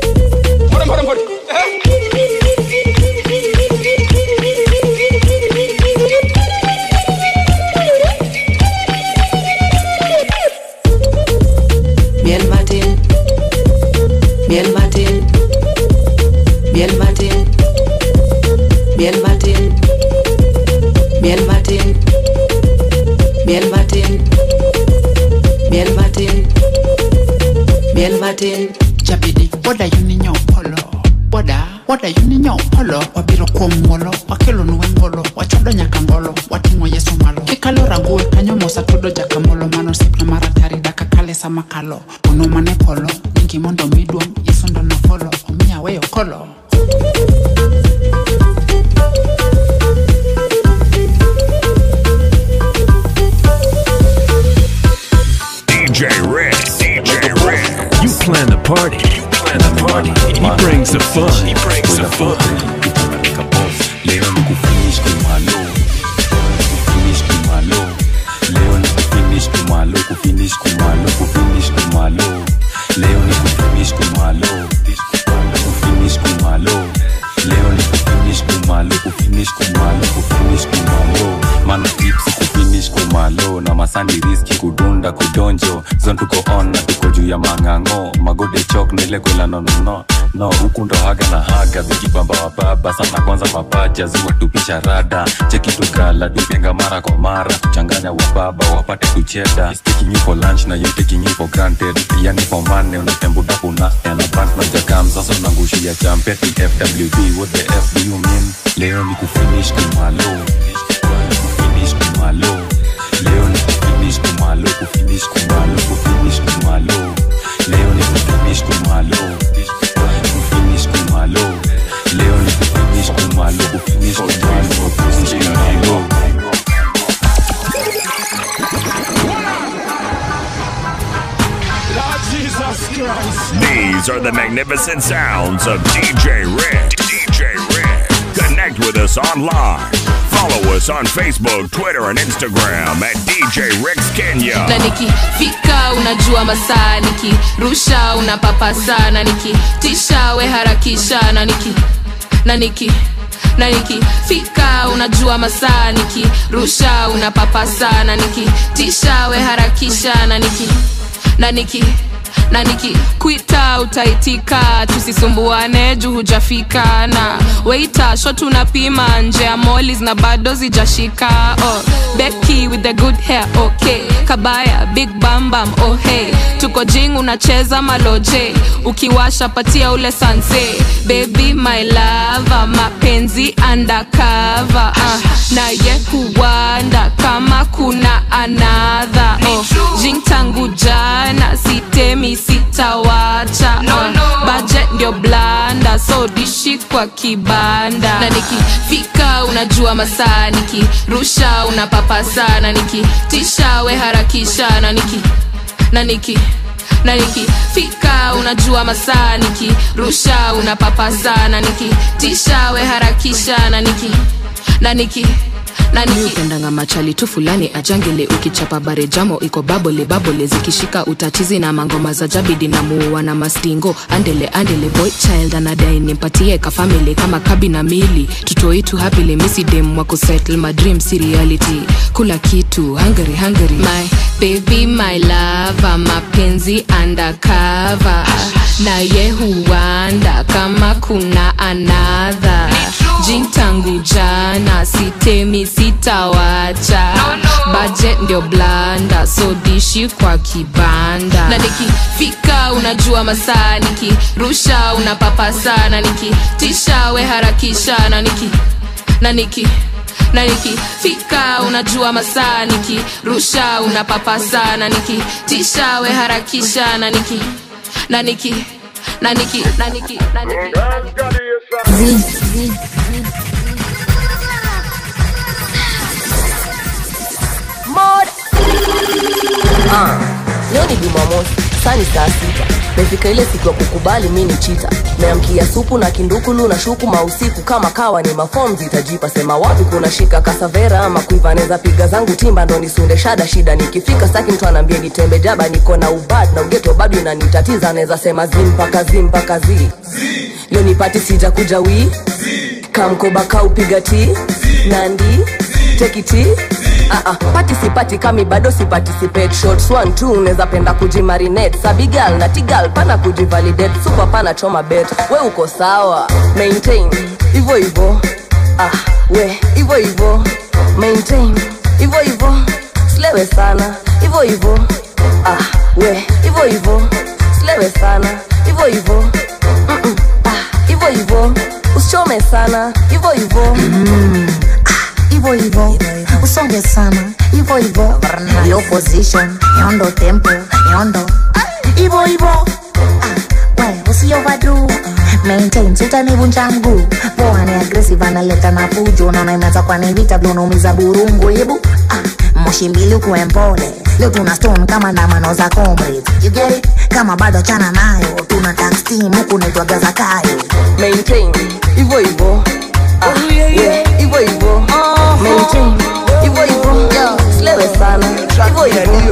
miel matin miel matin miel matin miel matin miel matin miel matin miel matin miel matin jabidi woda yuninyo polo woda woda yuninyo polo wabiro kuom ngolo wakelo nuwe ngolo wachodo nyaka ngolo wating'o yeso malo kikalo rague kanyo mosa tudo jakamolo mano sipna maratari daka kale sama kalo ono mane polo nyingi mondo miduong' yeso ndo nafolo omiya weyo kolo DJ Red, DJ Red. You plan the party. You plan the party. He brings the fun. He brings the fun. leo ni kufinish kumalo kufinish kumalo leo ni kufinish kumalo kufinish kumalo kufinish kumalo leo ni kufinish kumalo kufinish kumalo leo ni kufinish kumalo kufinish kumalo kufinish kumalo mana tips kufinish kumalo na masandi riski kudunda kudonjo zon tuko on na tuko juu ya mang'ang'o magode chok nile kwela nonono no huku ndo haga na haga vikibamba wababa sana kwanza mapaja ziwatupisha rada cheki tugala dupenga mara kwa mara kuchanganya wababa wapate kucheda He's taking you for lunch na you taking you for granted yani for money unatembuda kuna na band na jakam sasa unangushia champeti fwb what the f do you mean leo ni kufinish kumalo kufinish kumalo leo ni kufinish kumalo kufinish kumalo kufinish kumalo leo ni kufinish kumalo kufinish kumalo leo ni kufinish kumalo kufinish kumalo kufinish kumalo These are the magnificent sounds of DJ Red. DJ Red. Connect with us online. Follow us on Facebook, Twitter, and Instagram at DJ Rex Kenya. na nikifika unajua masaa nikirusha unapapasa na nikitisha we harakisha na niki na niki na nikifika unajua masaa nikirusha unapapasa na nikitisha we harakisha na niki na niki na nikikwita utaitika tusisumbuane juu hujafika na weita shot unapima nje ya molis na bado zijashika oh, beki with the good hair okay kabaya big bambam oh hey tuko jing unacheza maloje ukiwasha patia ule sanse baby my lava mapenzi undercover uh, na ye huwanda kama kuna anadha oh, jing tangu jana sitemi sitawacha No, uh, no. budget ndio blanda so dishi kwa kibanda na nikifika unajua masaa nikirusha unapapasa na nikitisha we harakisha na niki na niki na nikifika unajua masaa nikirusha unapapasa na nikitisha we harakisha na niki na niki nani upendanga machali tu fulani ajangele ukichapa bare jamo iko babole babole zikishika utatizi na mangoma za jabidi na muua na mastingo andele andele boy child anadai nimpatie kafamili kama kabi na mili tutoitu hapile misidem wako settle my dream si reality kula kitu hungary hungary my baby my lava mapenzi undercover na ye huanda kama kuna anadha jin tangu jana sitemi sitawacha budget ndio blanda so dishi kwa kibanda na nikifika unajua masaa nikirusha unapapasa na nikitisha we harakisha na niki na niki na nikifika unajua masaa nikirusha unapapasa na nikitisha we harakisha na niki na niki na niki na niki na niki Mod. Ah, leo ni Jumamosi, saa ni saa sita. Mefika ile siku ya kukubali mi ni chita. Meamkia supu na kindukulu na shuku mausiku kama kawa ni mafom zitajipa sema wapi kuna shika kasavera ama kuiva neza piga zangu timba ndo nisunde shada shida nikifika staki mtu anaambia nitembe jaba niko na ubad na ugeto bado inanitatiza naweza sema zim mpaka zim mpaka zi leo nipati sija kuja wii kamkoba kaupiga ti nandi tekiti Uh-uh. pati sipati kami bado siparticipate shots one two unaweza penda kujimarinate sabigal na tigal pana kujivalidate super pana choma bet we uko sawa maintain hivyo hivyo ah, we hivyo hivyo maintain hivyo hivyo slewe sana hivyo hivyo ah, we hivyo hivyo slewe sana hivyo hivyo Mm-mm. ah, hivyo hivyo usichome sana hivyo hivyo hivyo hivyo usonge sana hivyo hivyo low position yondo tempo yondo hivyo hivyo Ah, we usioverdo maintain sitanivunja mguu poa ni aggressive analeta na fujo naona imeanza kwa ni vita vile unaumiza burungu hebu ah, moshi mbili ukuwe mpole leo tuna stone kama ndamano za comrades you get it kama bado chana nayo tuna tax team huku naitwaga zakayo maintain hivyo hivyo Ah, yeah, hivyo hivyo maintain hivyo hivyo slewe sana hivyo hivyo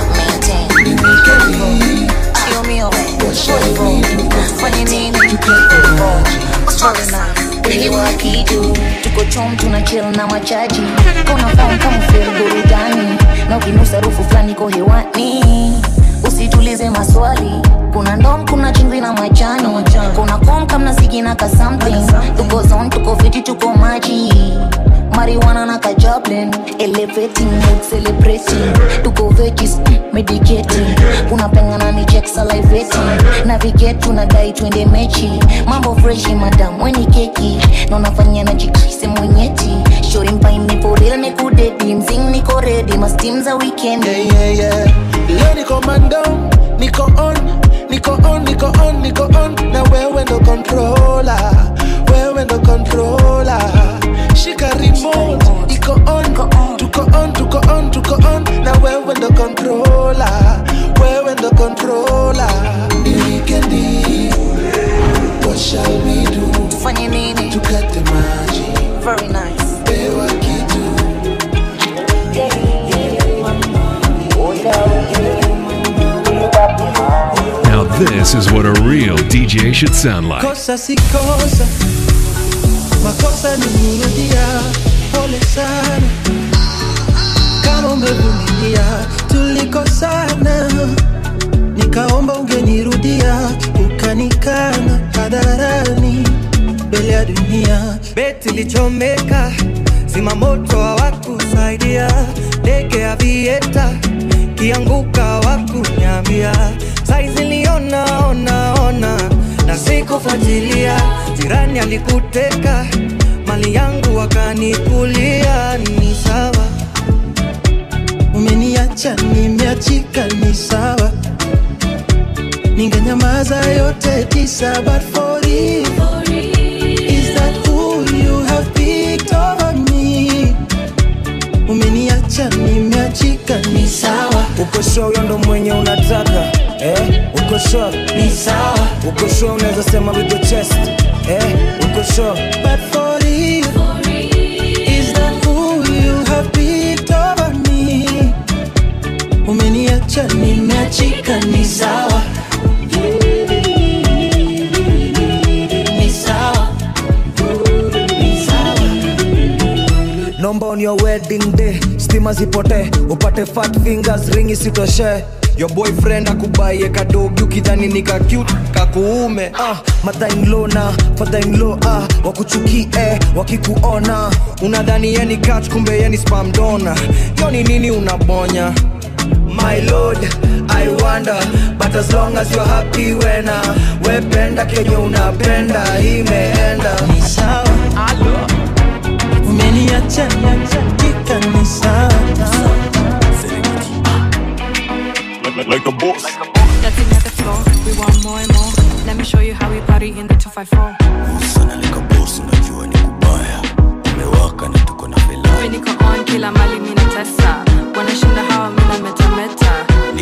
kitu tuko chom tuna chill na machaji kona fam kama feel burudani na ukinusa rufu fulani ko hewani usitulize maswali kuna ndom kuna chumvi na majani kuna kom kamna sigi na ka something tuko zone tuko fiti tuko maji marijuana na kajablin elevating mood celebrating tuko veggies mm, medicating kuna pengana ni check salivating navigate tunadai twende mechi mambo freshi madam weni keki na unafanya na jikise mwenyeti shori mpaini poril nikudedi mzing niko redi mastim za weekend yeah, yeah, yeah. leo niko mando niko on niko on niko on niko on na wewe ndo controller wewe ndo controller shika remote iko on tuko on tuko on tuko on na wewe ndo controller wewe ndo controller ni weekendi what shall we do tufanye nini tukate maji very nice pewa kitu Now this is what a real DJ should sound like. kosa si kosa makosa ni kurudia pole sana kama umevumilia tulikosana nikaomba ungenirudia ukanikana hadharani mbele ya dunia beti lichomeka zima moto hawakusaidia ndege ya vieta kianguka wakunyambia saizi liona ona ona na sikufuatilia jirani alikuteka mali yangu wakanikulia ni sawa umeniacha nimeachika ni sawa ningenyamaza yote tisa but for you is that who you have picked over me umeniacha nimeachika ni sawa uko sure huyo ndo mwenye unataka eh? uko sure ni sawa uko sure unaweza sema with your chest eh? uko sure but for you is that who you nomba on your wedding day stima zipote upate fat fingers ring isitoshe your boyfriend akubaie kadogi ukidhani ni ka cute kakuume ah, mother-in-law na father-in-law ah, wakuchukie wakikuona unadhani yeni catch kumbe yeni spam donor yoni nini unabonya my lord i wonder but as long as you're happy wena wependa kenye unapenda imeenda ni sawa umeniacha tika ni sawa Like, like a boss. Dancing at the floor, we want more and more. Let me show you how we party in the 254. We niko on kila mali mina tesa. Wanashinda hawa mina metameta.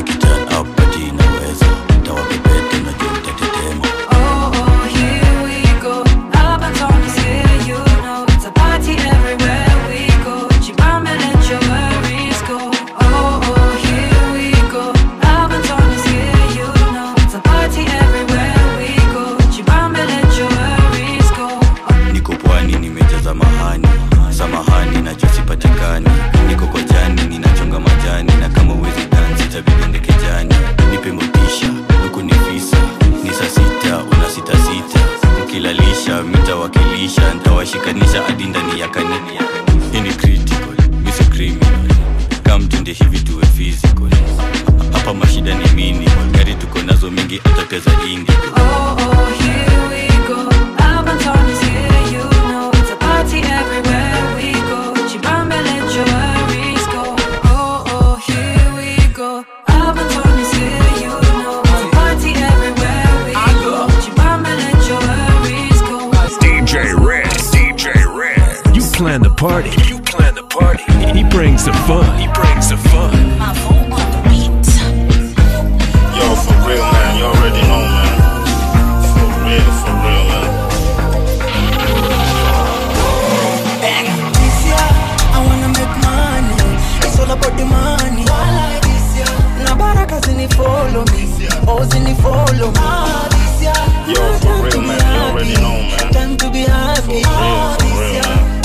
Oh, oh, here we go. Albaton is here, you know. It's a party everywhere we go. Chibambe, let your worries go. Oh, oh, here we go. Albaton is here, you know. It's a party everywhere we go. Chibambe, let your worries go. niko pwani nimejaza mahani samahani nachosipatikani niko kojani ninachonga majani na kama uwezi dansi tabidende kejani nipe motisha huku ni visa ni saa sita una sita sita mkilalisha mitawakilisha ntawashikanisha hadi ndani ya kanini hii ni critical misi criminal kamtende hivi tuwe physical hapa mashida ni minimal gari tuko nazo mingi hata pia za indi Oh, oh, here we go. Albaton is here, you know. It's a party everywhere we go. Chibambe, let your worries go. Oh, oh, here we go. Albaton is here, you know. It's a party everywhere we go. Chibambe, let your worries go. DJ Red. DJ Red. You plan the party. You plan the party. He brings the fun. He brings the fun. Yo, for real, man. You already know, man. For real, for real, man. This year, I wanna make money. It's all about the money. Na baraka zini follow me. Oh, zini follow me. Yo, for real, man. You already know, man. Time to be happy. Real, for real,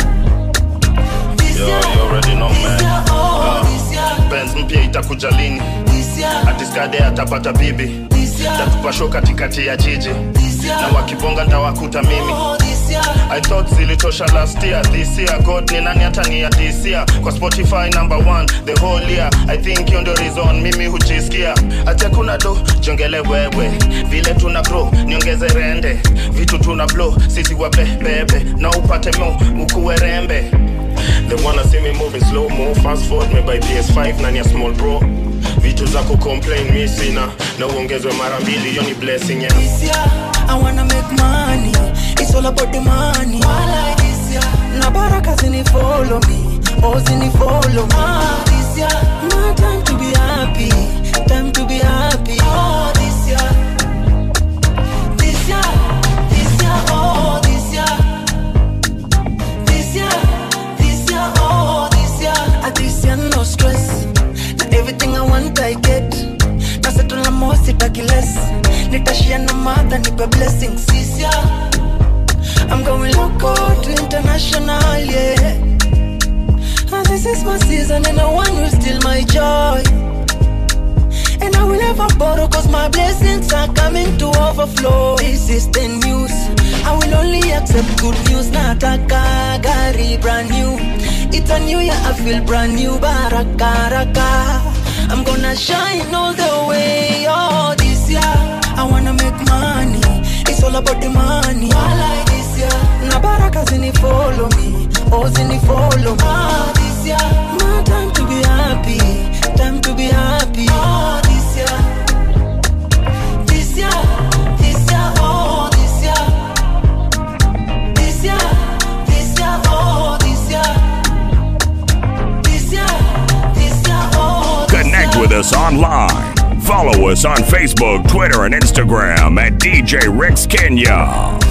man. Yo, you already know, man. Uh, Benz mpya itakuja lini? Atiskade atapata bibi. Tatupa show katikati ya jiji. Na wakibonga ntawakuta mimi. I thought zilitosha last year this year god ni nani hata ni ya this year kwa spotify number one the whole year i think hiyo ndio reason mimi hujisikia acha kuna do jongele wewe vile tuna grow niongeze rende vitu tuna blow sisi wabebebe na upate mo ukuwe rembe They wanna see me moving slow mo fast forward me by PS5 nani ya small bro vitu za kucomplain mi sina na uongezwe mara mbili hiyo ni blessing yeah. This year, I wanna make money. It's all about the money. Na baraka zini follow me. Oh, zini follow me. This year, my time to be happy. Time to be happy. Oh, this year. This year, this year, oh, this year. This year, this year, oh, this year. Ah, this year, no stress. Na everything I want, I get. Na settle na more, sitaki less. Nitashia na mother, nipe blessings. This year, I'm going local to international, yeah. And this is my season, and no one will steal my joy. And I will never borrow, cause my blessings are coming to overflow. This is the news. I will only accept good news, not a gari brand new. It's a new year, I feel brand new, baraka, raka. I'm gonna shine all the way, oh, this year. I wanna make money, it's all about the money. like this year. Na baraka zini follow me, oh, zini follow me. Oh, this year, my time to be happy, time to be happy. Oh, this year, this year, this year, oh, this year, this year, this year, oh, this year, this year, this year, oh. this Connect with us online. Follow us on Facebook, Twitter, and Instagram at DJ Rex Kenya.